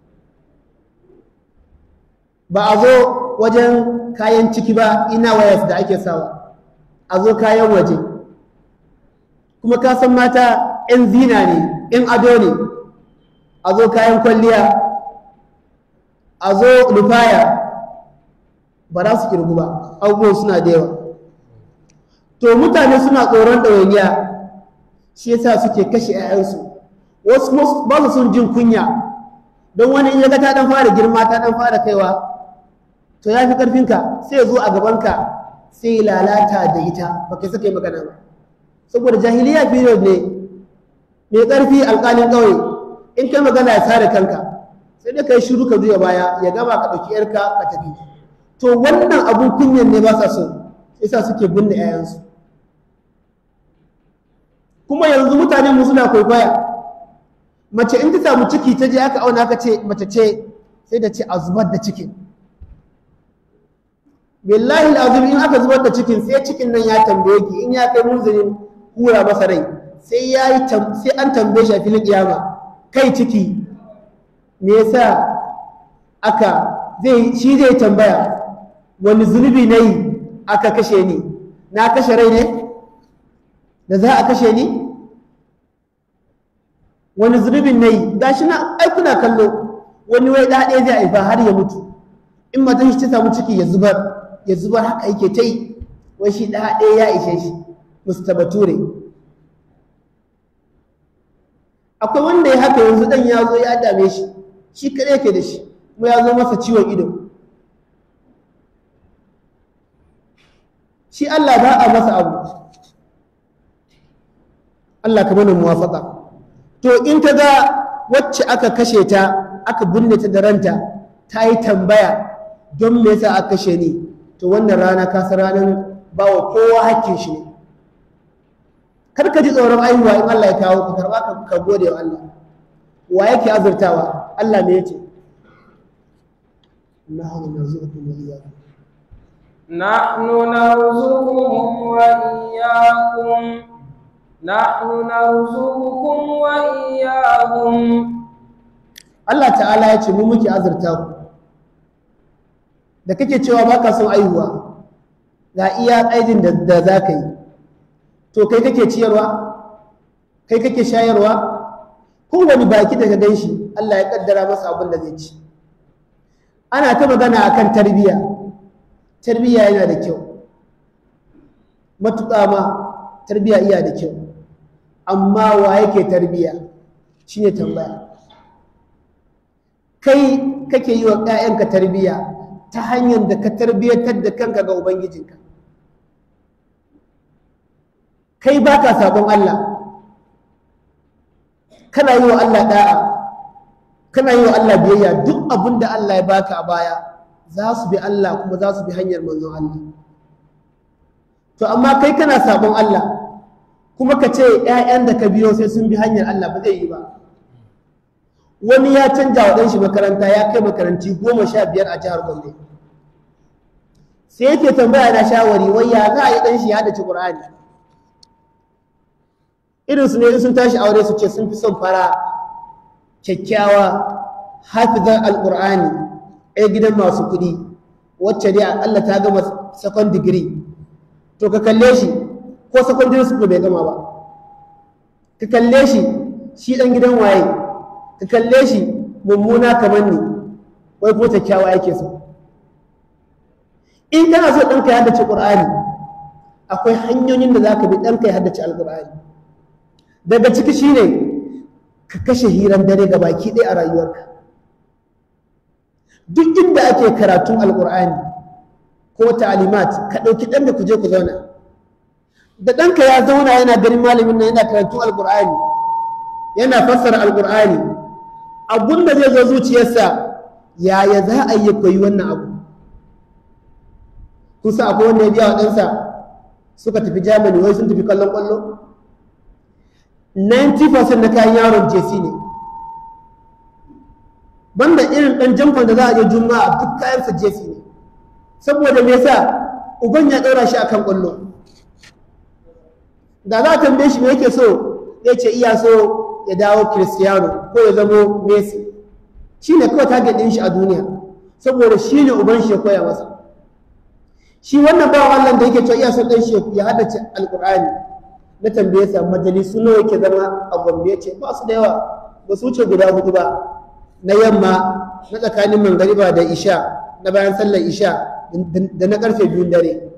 ba a zo wajen kayan ciki ba ina wayas da ake sawa a zo kayan waje kuma ka san mata 'yan zina ne 'yan ado ne a zo kayan kwalliya a zo lufaya ba za su kirgu ba abubuwan suna da yawa to mutane suna tsoron ɗawainiya shi yasa suke kashe 'ya'yansu wasu ba su sun jin kunya don wani in ya ga ta dan fara girma ta dan fara kaiwa to ya fi ƙarfinka sai ya zo a gabanka sai ya lalata da ita ba kai saka yi magana ba saboda jahiliya period ne mai ƙarfi alƙalin ƙauye in kai magana ya sare kanka sai dai ka yi shiru ka zuya baya ya gama ka ɗauki yarka ka tafi to wannan abun kunyan ne ba sa so yasa suke binne 'ya'yansu kuma yanzu mutanen mu suna kwaikwaya mace in ta samu ciki ta je aka auna aka ce mace ce sai da ce a zubar da cikin billahi azim in aka zubar da cikin sai cikin nan ya tambaye ki in ya kai munzinin hura masa rai sai ya yi sai an tambaye shi a filin kiyama kai ciki me yasa aka zai shi zai tambaya wani zunubi na yi aka kashe ni na kashe rai ne da za a kashe ni wani zunubin na yi ga shi na aikuna kallo wani wai ɗaɗe zai haifa har ya mutu in matan shi ta samu ciki ya zubar ya zubar haka yake ta yi wai shi ɗaɗe ya ishe shi musta bature akwai wanda ya haka yanzu ɗan ya zo ya dame shi shi kaɗai yake da shi kuma ya zo masa ciwon ido shi Allah ba a masa abu Allah ka mana muwafaka to in ta ga wacce aka kashe ta aka binne ta da ranta ta yi tambaya don me yasa aka kashe ni to wannan rana ka san ranar bawa kowa hakkin shi ne kar ka ji tsoron aihuwa in Allah ya kawo ka karba ka ka gode wa Allah wa yake azurtawa Allah me yace Allahu narzuqukum wa iyyakum نحن نرزقهم وإياكم نحن نرزقكم وإياهم Allah ta'ala ya ce mu muke azurta ku da kake cewa baka son aihuwa ga iya aidin da, da za ka yi to kai kake ciyarwa kai kake shayarwa kowane baki daga gan shi Allah ya kaddara masa abin da zai ci ana ta magana akan tarbiyya tarbiyya yana da kyau matuƙa ma tarbiyya iya da kyau amma wa yake tarbiyya shine tambaya kai kake yi wa ‘ya'yanka tarbiyya ta hanyar da ka tarbiyyatar da kanka ga Ubangijinka. Kai ba ka sabon Allah, kana yi wa Allah ɗa'a, kana yi wa Allah biyayya duk abin da Allah ya baka a baya za su bi Allah kuma za su bi hanyar manzon Allah. To, amma kai kana sabon Allah, kuma ka ce ‘ya'yan da ka biyo sai sun bi hanyar Allah ba zai yi ba. wani ya canja wa ɗanshi makaranta ya kai makaranti goma sha biyar a jihar gombe sai yake tambaya na shawari wai ya za a yi ɗanshi ya haɗa ci ƙur'ani irin su ne sun tashi aure su ce sun fi son fara kyakkyawa hafizar alƙur'ani ɗaya gidan masu kuɗi wacce dai Allah ta gama second degree to ka kalle shi ko secondary school bai gama ba ka kalle shi shi ɗan gidan waye ka kalle shi mummuna kamar ni wai ko kyakkyawa yake so in kana so ɗanka ya haddace ƙur'ani akwai hanyoyin da za ka bi ɗanka ya haddace alƙur'ani daga ciki shine ka kashe hiran dare ga baki ɗaya a rayuwarka duk inda ake karatun alƙur'ani ko ta'alimat ka ɗauki ɗanka ku je ku zauna da ɗanka ya zauna yana ganin malamin nan yana karatun alƙur'ani yana fassara alƙur'ani abun da zai zo zuciyarsa yaya za a yi koyi wannan abu kusa akwai wanda ya biya wa ɗansa suka tafi germany wai sun tafi kallon ƙwallo 90% na kayan yaron jc ne banda irin ɗan jamfan da za a je juma'a duk kayansa jc ne saboda me yasa uban ya ɗaura shi akan ƙwallo da za a tambaye shi me yake so ya ce iya so ya dawo Cristiano ko ya zamo Messi shi ne kawai target ɗin shi a duniya saboda shi ne uban shi ya koya masa shi wannan bawan Allah da yake cewa iya son ɗan shi ya haddace alƙur'ani na tambaye sa majalisu nawa yake zama a Gombe ce ba su da yawa ba su wuce guda hudu ba na yamma na tsakanin mangariba da isha na bayan sallar isha da na karfe biyun dare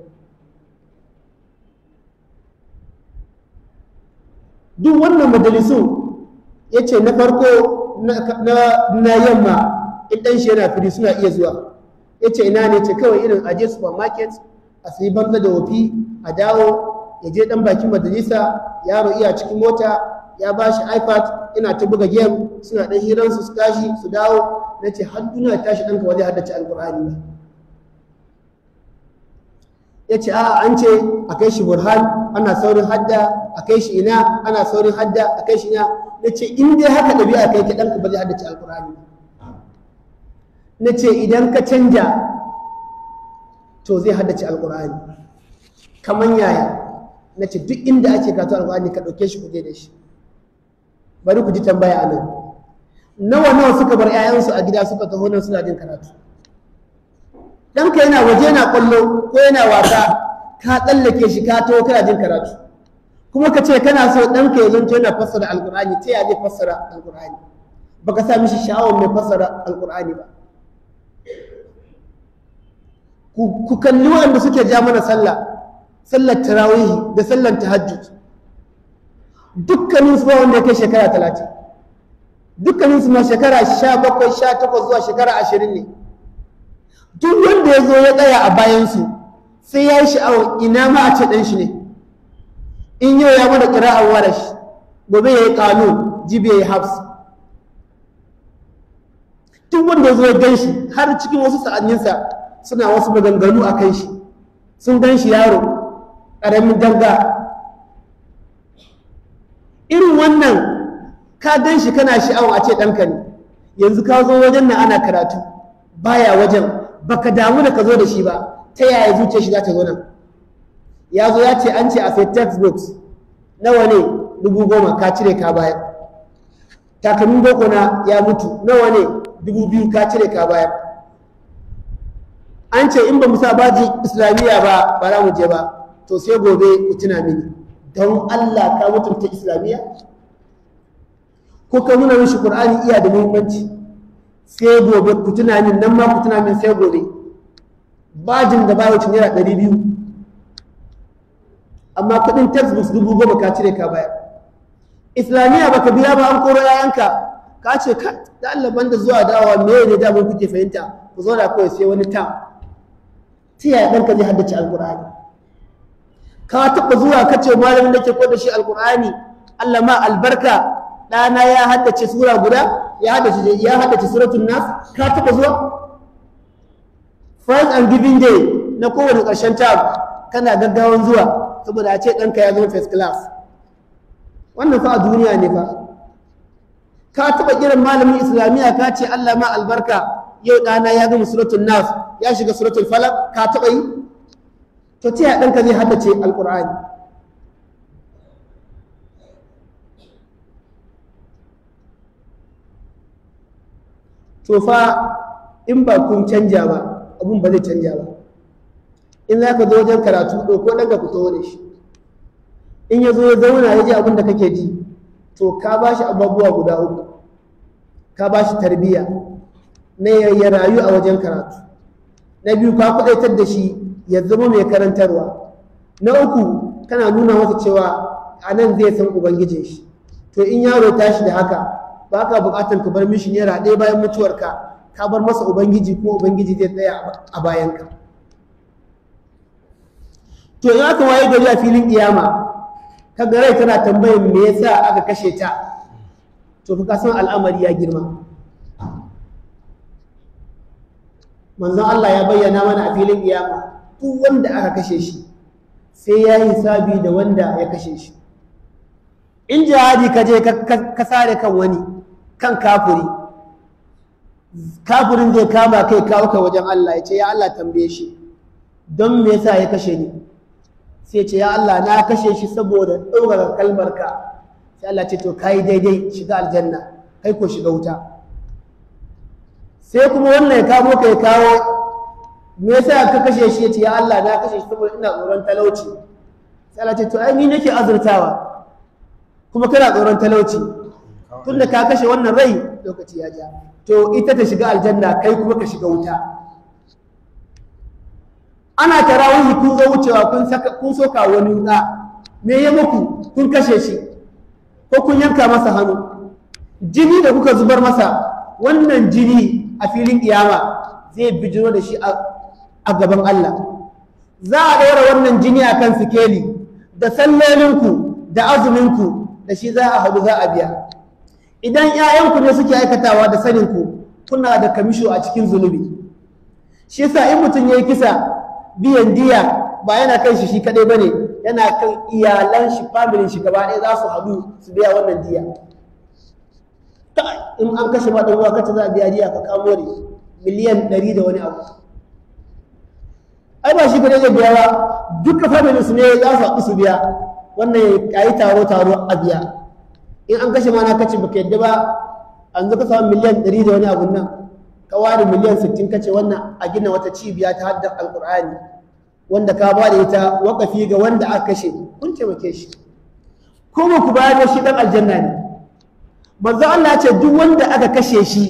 duk wannan majalisu ya ce na farko na yamma in ɗan shi yana firi suna iya zuwa ya ce ina ne ce kawai irin aje supermarket a sayi banza da wofi a dawo ya je ɗan bakin majalisa yaro iya cikin mota ya ba shi ipad ina ta buga game suna ɗan hiransu su tashi su dawo na ce har duniya tashi ɗanka wajen haddace alƙur'ani ba ya ce a an ce a kai shi burhan ana saurin hadda a kai shi ina ana saurin hadda a kai shi ina na ce in dai haka ɗabi'a kai ki ɗanka ba zai haddace alƙur'ani na ce idan ka canja to zai haddace alƙur'ani kamar yaya na ce duk inda ake karatu alƙur'ani ka ɗauke shi kuje da shi bari ku ji tambaya a nan nawa nawa suka bar 'ya'yansu a gida suka taho nan suna jin karatu ɗanka yana waje yana ƙwallo ko yana wasa ka tsallake shi ka taho kana jin karatu kuma ka ce kana so ɗanka ya zanto yana fassara alƙur'ani ta yaya zai fassara alƙur'ani baka sa mishi sha'awar mai fassara alƙur'ani ba ku kalli waɗanda suke ja mana sallah sallar tarawihi da sallar tahajjud dukkanin su ba wanda ya kai shekara talatin dukkanin su ma shekara sha bakwai sha takwas zuwa shekara ashirin ne duk wanda ya zo ya tsaya a bayansu sai ya yi sha'awar ina ma a ce ɗan shi ne in yau ya mana ƙira'ar warash gobe ya yi ƙanun jibi ya yi hafs duk wanda ya zo ya gan shi har cikin wasu sa'anninsa suna wasu maganganu a kan shi sun gan shi yaro ƙaramin danga irin wannan ka gan shi kana sha'awar a ce ɗanka ne yanzu ka zo wajen nan ana karatu baya wajen baka damu da ka zo da shi ba ta yaya zuciyar shi za ta zo nan ya zo ya ce an ce a sai textbooks nawa ne dubu goma ka cire ka bayar takalmin boko na ya mutu nawa ne dubu biyu ka cire ka bayar an ce in ba mu sa baji islamiyya ba ba za mu je ba to sai gobe ku tuna mini don Allah ka mutunta islamiyya ko ka nuna mishi qur'ani iya da muhimmanci sai gobe ku tuna min nan ma ku tuna min sai gobe bajin da ba wuce naira ɗari biyu amma kuɗin textbooks dubu goma ka cire ka bayar islamiyya baka biya ba an koro yayanka ka ce ka da Allah banda zuwa dawowa me ne da mun kuke fahimta ku zo da kawai sai wani tam ta yaya ɗanka zai haddace alƙur'ani ka taɓa zuwa ka ce malamin da ke ko da shi alƙur'ani Allah ma albarka ɗana ya haddace sura guda ya haddace ya haddace suratul nas ka taɓa zuwa first and giving day na kowane ƙarshen term kana gaggawan zuwa saboda a ce ɗanka ya zama first class wannan fa a duniya ne fa ka taɓa kiran malamin islamiyya ka ce Allah ma albarka yau ɗana ya gama suratul nas ya shiga suratul falak ka taɓa yi to ta yaya ɗanka zai haddace alƙur'ani to fa in ba kun canja ba abun ba zai canja ba in za ka zo wajen karatu ɗauko ɗanka ku taho da shi in ya zo ya zauna ya ji abin da kake ji to ka ba shi abubuwa guda uku ka ba shi tarbiyya na ya rayu a wajen karatu na biyu ka kudaitar da shi ya zama mai karantarwa na uku kana nuna masa cewa a nan zai san ubangijin shi to in yaro tashi da haka ba ka bukatar ka bar mishi naira ɗaya bayan mutuwarka ka bar masa ubangiji kuma ubangiji zai tsaya a bayanka to in aka waye gari a filin kiyama ka ga rai tana tambayar me yasa aka kashe ta to fa ka san al'amari ya girma manzon Allah ya bayyana mana a filin kiyama duk wanda aka kashe shi sai ya yi hisabi da wanda ya kashe shi in jihadi ka je ka sare kan wani kan kafuri kafurin zai kama kai kawo ka wajen Allah ya ce ya Allah tambaye shi don me yasa ya kashe ni sai ce ya Allah na kashe shi saboda ɗaukaka kalmarka sai Allah ce to kai daidai shiga aljanna kai ko shiga wuta sai kuma wannan ya kamo ka ya kawo me yasa ka kashe shi yace ya Allah na kashe shi saboda ina tsoron talauci sai Allah ce to ai ni nake azurtawa kuma kana tsoron talauci tunda ka kashe wannan rai lokaci ya ja to ita ta shiga aljanna kai kuma ka shiga wuta ana tarawihi kun zo wucewa kun saka kun soka wani wuta me ya muku kun kashe shi ko kun yanka masa hannu jini da kuka zubar masa wannan jini a filin kiyama zai bijiro da shi a gaban Allah za a ɗora wannan jini a kan sikeli da sallolinku da azuminku da shi za a haɗu za a biya idan ‘ya'yanku ne suke aikatawa da saninku kuna da kamisho a cikin zunubi shi yasa in mutum ya yi kisa biyan diya ba yana kan shi shi kaɗai ba ne yana kan iyalan shi familin shi gaba ɗaya za su haɗu su biya wannan diya in an kashe ma ɗan uwa kace za a biya diya ka kamo ne miliyan ɗari da wani abu ai ba shi kadai zai biya ba duka familin su ne za su haɗu su biya wannan ya yi taro taro a biya in an kashe ma na kace baka yadda ba an zo ka samu miliyan ɗari da wani abu nan ka ware miliyan sittin kace wannan a gina wata cibiya ta haddar alƙur'ani wanda ka ba da ita wakafi ga wanda aka kashe kun taimake shi ko ba ku bayar da shi dan aljanna ne manzo Allah ya ce duk wanda aka kashe shi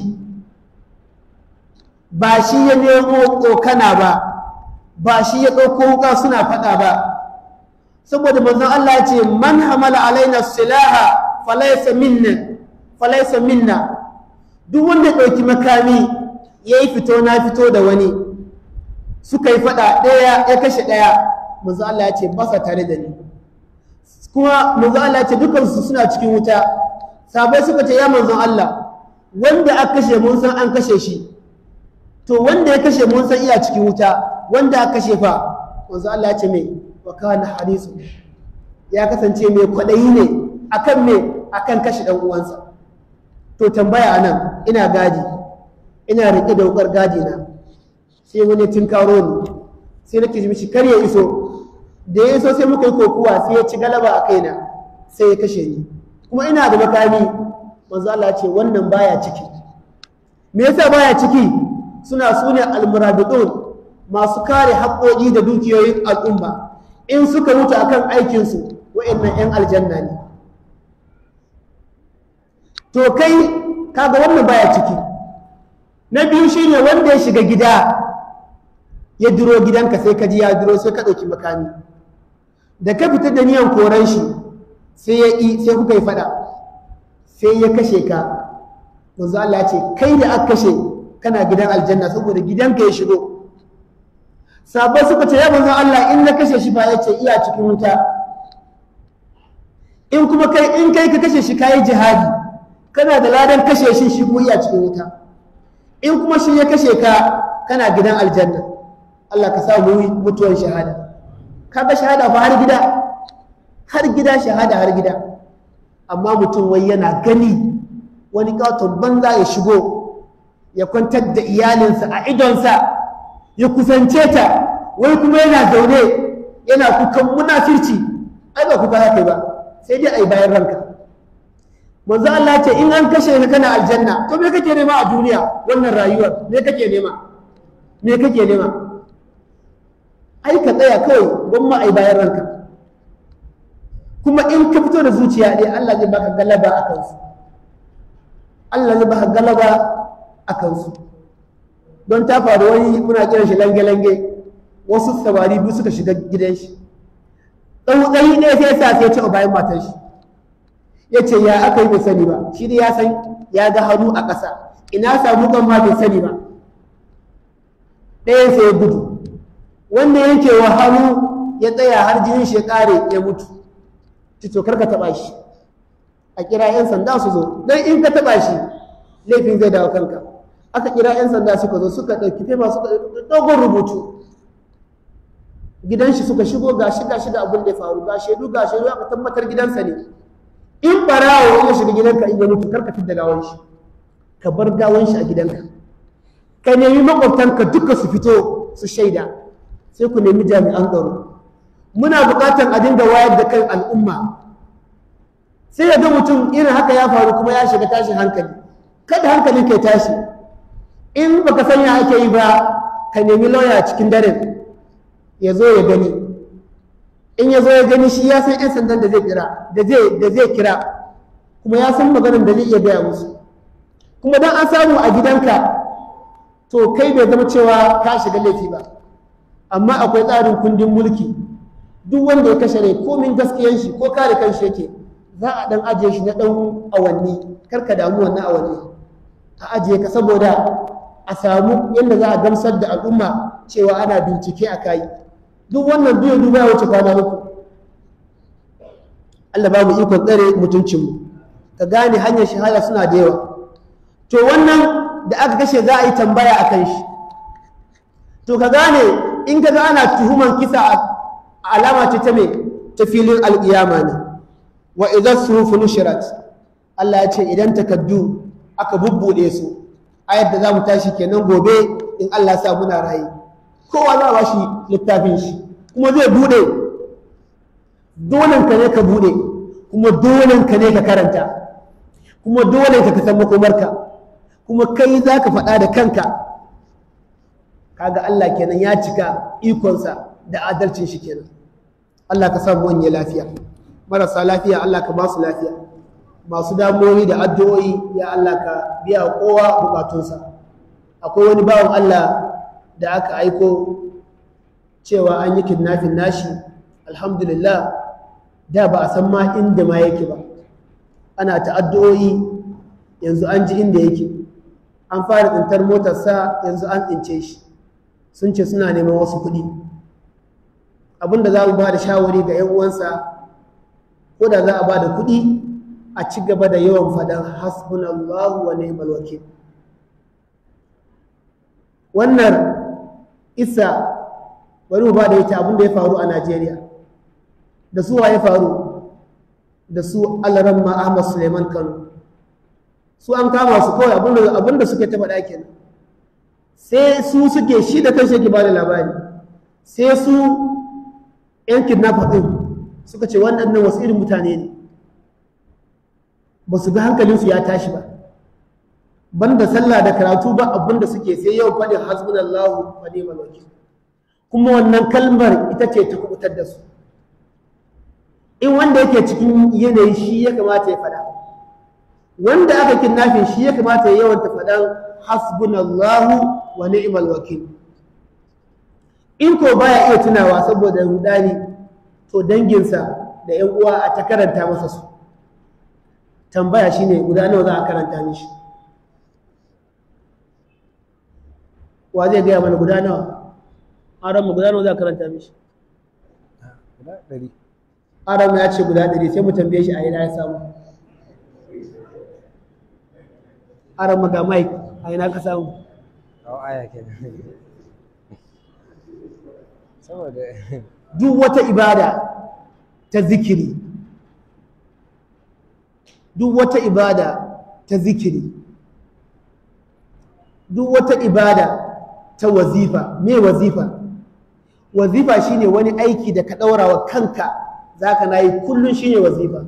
ba shi ya nemo kokana ba ba shi ya ɗauko wuka suna faɗa ba saboda manzon Allah ya ce man hamala alaina silaha falaysa minna falaysa minna duk wanda ya ɗauki makami yayi fito na fito da wani suka yi faɗa ɗaya ya kashe ɗaya manzon Allah ya ce ba sa tare da ni kuma manzon Allah ya ce dukansu suna cikin wuta sabai suka ce ya manzon Allah wanda aka kashe mun san an kashe shi to wanda ya kashe mun san iya cikin wuta wanda aka kashe fa manzon Allah ya ce me wa kana harisu ya kasance mai kwaɗayi ne akan me akan kashe ɗan uwansa to tambaya nan ina gadi ina riƙe da wukar gadi na sai wani tun karo ni sai nake ji mishi kar ya iso da ya iso sai muka yi kokuwa sai ya ci galaba a kaina sai ya kashe ni kuma ina da makami manzo Allah ya ce wannan baya ciki me yasa baya ciki suna sune almurabitun masu kare haƙoƙi da dukiyoyin al'umma in suka mutu akan aikinsu wa'annan 'yan aljanna ne to kai kaga wannan baya ciki na biyu shine wanda ya shiga gida ya duro gidanka sai ka ji ya duro sai ka ɗauki makami da ka fita da niyan koran shi sai ya yi sai kuka yi fada sai ya kashe ka manzo Allah ya ce kai da aka kashe kana gidan aljanna saboda gidanka ya shigo sabai suka ce ya manzo Allah in na kashe shi ba ya ce iya cikin wuta in kuma kai in kai ka kashe shi kayi jihadi kana da ladan kashe shi shi kuma iya cikin wuta in kuma shi ya kashe ka kana gidan aljanna Allah ka sa mu mutuwar shahada kaga shahada fa har gida har gida shahada har gida amma mutum wai yana gani wani katon banza ya shigo ya kwantar da iyalinsa a idonsa ya kusance ta wai kuma yana zaune yana kukan munafirci ai ba kuka haka ba sai dai ai bayan ranka manzo Allah ce in an kashe ka kana aljanna to me kake nema a duniya wannan rayuwar me kake nema me kake nema ai ka tsaya kawai gwamma ai bayan ranka kuma in ka fito da zuciya ɗaya Allah zai baka galaba a kansu Allah zai baka galaba a kansu don ta faru wani muna kiran shi lange-lange wasu samari biyu suka shiga gidan shi tsautsayi ɗaya sai sa sai ce a bayan matar shi ya ce ya aka yi bai sani ba shi dai ya san ya ga hannu a ƙasa ina samu kan ma bai sani ba ɗayan sai ya gudu wanda yanke wa hannu ya tsaya har jinin shi ya ƙare ya mutu to kar ka taɓa shi a kira 'yan sanda su zo don in ka taɓa shi laifin zai dawo kanka aka kira 'yan sanda suka zo suka ɗauki fema suka dogon rubutu gidan shi suka shigo ga shi ga shi da abin da ya faru ga shaidu ga shaidu aka tabbatar gidansa ne in barawo ya shiga gidanka in ya mutu kar ka fidda gawan shi ka bar gawan shi a gidanka ka nemi makwabtanka duka su fito su shaida sai ku nemi jami'an tsaro muna buƙatar a dinga wayar da kan al'umma sai ya ga mutum irin haka ya faru kuma ya shiga tashin hankali kada hankalin ka ya tashi in baka sanya ake yi ba ka nemi lauya cikin daren ya zo ya gani in ya zo ya gani shi ya san 'yan sandan da zai kira da zai kira kuma ya san maganar da zai iya gaya musu kuma don an samu a gidanka to kai bai zama cewa ka shiga laifi ba amma akwai tsarin kundin mulki duk wanda ya kashe rai komin gaskiyan shi ko kare kanshi yake za a dan ajiye shi na dan awanni karka damu wannan awanni a ajiye ka saboda a samu yadda za a gamsar da al'umma cewa ana bincike a kayi duk wannan biyu duba ya wuce kwana uku Allah ba mu ikon tsare mutuncinmu ka gane hanyar shahada suna da yawa to wannan da aka kashe za a yi tambaya a kan shi to ka gane in ka ga ana tuhuman kisa alama ce ta me ta filin alƙiyama ne wa idan suhufu nushirat Allah ya ce idan takaddu aka bubbuɗe su ayar da za mu tashi kenan gobe in Allah sa muna raye kowa za a bashi littafin shi kuma zai buɗe dolen ka ne ka buɗe kuma dolen ka ne ka karanta kuma dole ka san makomarka kuma kai za ka faɗa da kanka kaga Allah kenan ya cika ikonsa da adalcin shi kenan Allah ka samu wani lafiya marasa lafiya Allah ka ba su lafiya masu damuwoyi da addu'o'i ya Allah ka biya kowa bukatunsa akwai wani bawan Allah da aka aiko cewa an yi kidnafin nashi alhamdulillah da ba a san ma inda ma yake ba ana ta addu'o'i yanzu an ji inda yake an fara tsintar motarsa yanzu an tsince shi sun ce suna neman wasu kuɗi abinda za mu ba da shawari ga 'yan uwansa ko da za a ba da kuɗi a ci gaba da yawan faɗan hasbunallahu wa ni'mal wakil wannan isa bari mu ba da ita abin da ya faru a Najeriya da su wa ya faru da su Alaramma Ahmad Suleiman Kano su an kama su kawai abin da suke ta faɗa kenan sai su suke shi da kanshi yake ba da labari sai su yan kidnapper ɗin suka ce waɗannan wasu irin mutane ne ba su ga hankalinsu ya tashi ba banda sallah da karatu ba abin da suke sai yau faɗin hasbunallahu wa ni'mal wakil kuma wannan kalmar ita ce ta kubutar da su in wanda yake cikin yanayi shi ya kamata ya faɗa wanda aka kidnapping shi ya kamata ya yawanta faɗan hasbunallahu wa ni'mal wakil in ko baya iya tunawa saboda rudani to danginsa da yan uwa a ta karanta masa su tambaya shine guda nawa za a karanta mishi wa zai gaya mana guda nawa aron mu guda nawa za a karanta mishi guda ɗari aron ya ce guda ɗari sai mu tambaye shi a ina ya samu aron mu ga mike a ina ka samu kawo aya kenan saboda duk wata ibada ta zikiri duk wata ibada ta zikiri duk wata ibada ta wazifa me wazifa wazifa shine wani aiki da ka ɗaura wa kanka zaka na yi kullum shine wazifa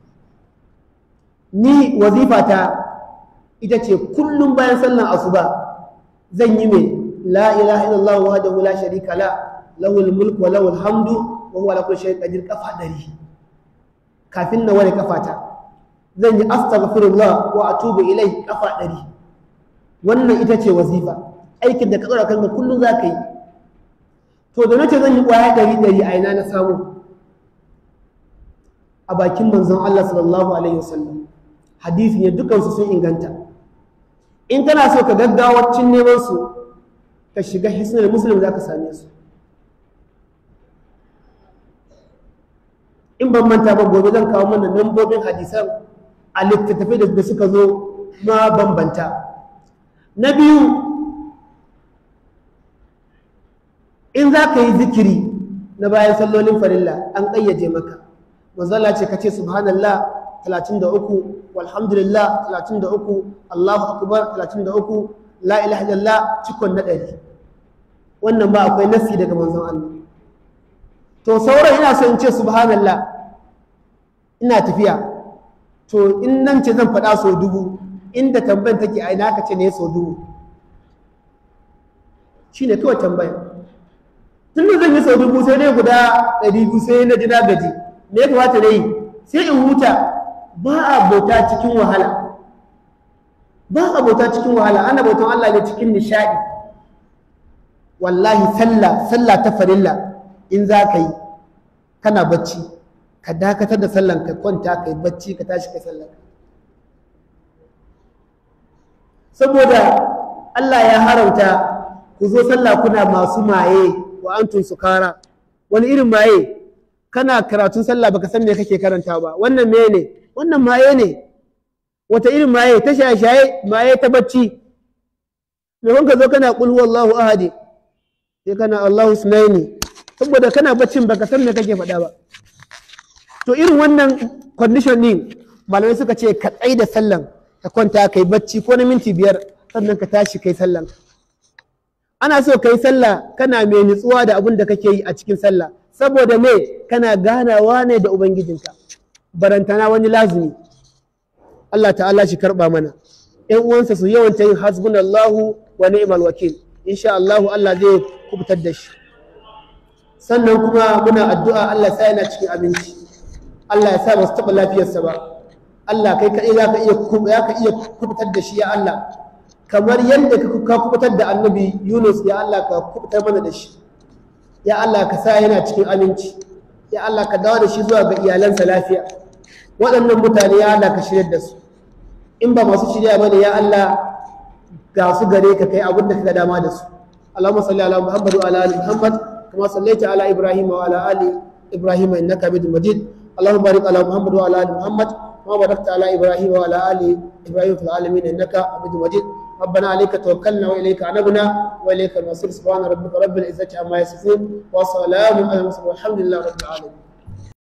ni wazifa ta ita ce kullum bayan sallan asuba zan yi mai la ilaha illallah wahdahu la sharika la lahul mulku wa lahul hamdu wa huwa ala kulli shay'in qadir kafa dari kafin na wani kafata zan yi astaghfirullah wa atubu ilai kafa dari wannan ita ce wazifa aikin da ka tsara kanka kullum za ka yi to da nace zan yi kwaya dari dari a ina na samu a bakin manzon Allah sallallahu alaihi wasallam hadisi ne dukansu sun inganta in kana so ka gaggawacin neman su ka shiga hisnul muslim za ka same su in ban manta ba gobe zan kawo mana lambobin hadisan a littattafai da suka zo ma bambanta na biyu in za ka yi zikiri na bayan sallolin farilla an ƙayyaje maka manzala ce ka ce subhanallah 33 walhamdulillah 33 allahu akbar 33 la ilaha illallah cikon na ɗari wannan ba akwai nasi daga manzon Allah to sauran ina so in ce subhanallah ina tafiya to in nan ce zan faɗa sau dubu inda tambayan take a ina ka ce ne sau dubu shi ne kawai tambaya tun da zan yi sau dubu sai dai guda ɗari biyu sai na ji na gaji me ya kamata na yi sai in huta ba a bauta cikin wahala ba a bauta cikin wahala ana bautan Allah ne cikin nishaɗi wallahi sallah sallah ta farilla in za ka yi kana bacci ka dakatar da sallan ka kwanta ka yi bacci ka tashi ka sallan saboda Allah ya haramta ku zo sallah kuna masu maye wa antum sukara wani irin maye kana karatun sallah baka san me kake karanta ba wannan me ne wannan maye ne wata irin maye ta shaye-shaye maye ta bacci me ka zo kana qul huwallahu ahadi sai kana Allahu sunaini saboda kana baccin baka san me kake faɗa ba to irin wannan condition din malamai suka ce ka tsai da sallan ka kwanta kai bacci ko na minti biyar sannan ka tashi kai sallan ana so kai sallah kana mai nutsuwa da abin da kake yi a cikin sallah saboda me kana ganawa ne da ubangijinka barantana wani lazumi Allah ta'ala shi karba mana ƴan uwansa su yawanta yin hasbunallahu wa ni'mal wakil insha Allah Allah zai kubutar da shi sannan kuma muna addu'a Allah sa yana cikin abinci Allah ya sa ba su taɓa lafiyarsa ba Allah kai kaɗai za ka iya za ka iya kubutar da shi ya Allah kamar yadda ka kubutar da annabi Yunus ya Allah ka kubutar mana da shi ya Allah ka sa yana cikin aminci ya Allah ka dawo da shi zuwa ga iyalansa lafiya waɗannan mutane ya Allah ka shirya da su in ba masu shirya bane ya Allah ga su gare ka kai abin da ka dama da su Allahumma salli ala Muhammad wa ala ali Muhammad kama sallaita ala Ibrahim wa ala ali Ibrahim innaka Hamidum Majid Allahumma barik ala Muhammad wa ala ali Muhammad kama barakta ala Ibrahim wa ala ali Ibrahim fil alamin innaka Hamidum Majid ربنا عليك توكلنا واليك عنبنا واليك المصير سبحان ربك رب العزه عما يصفون وسلام على المرسلين والحمد لله رب العالمين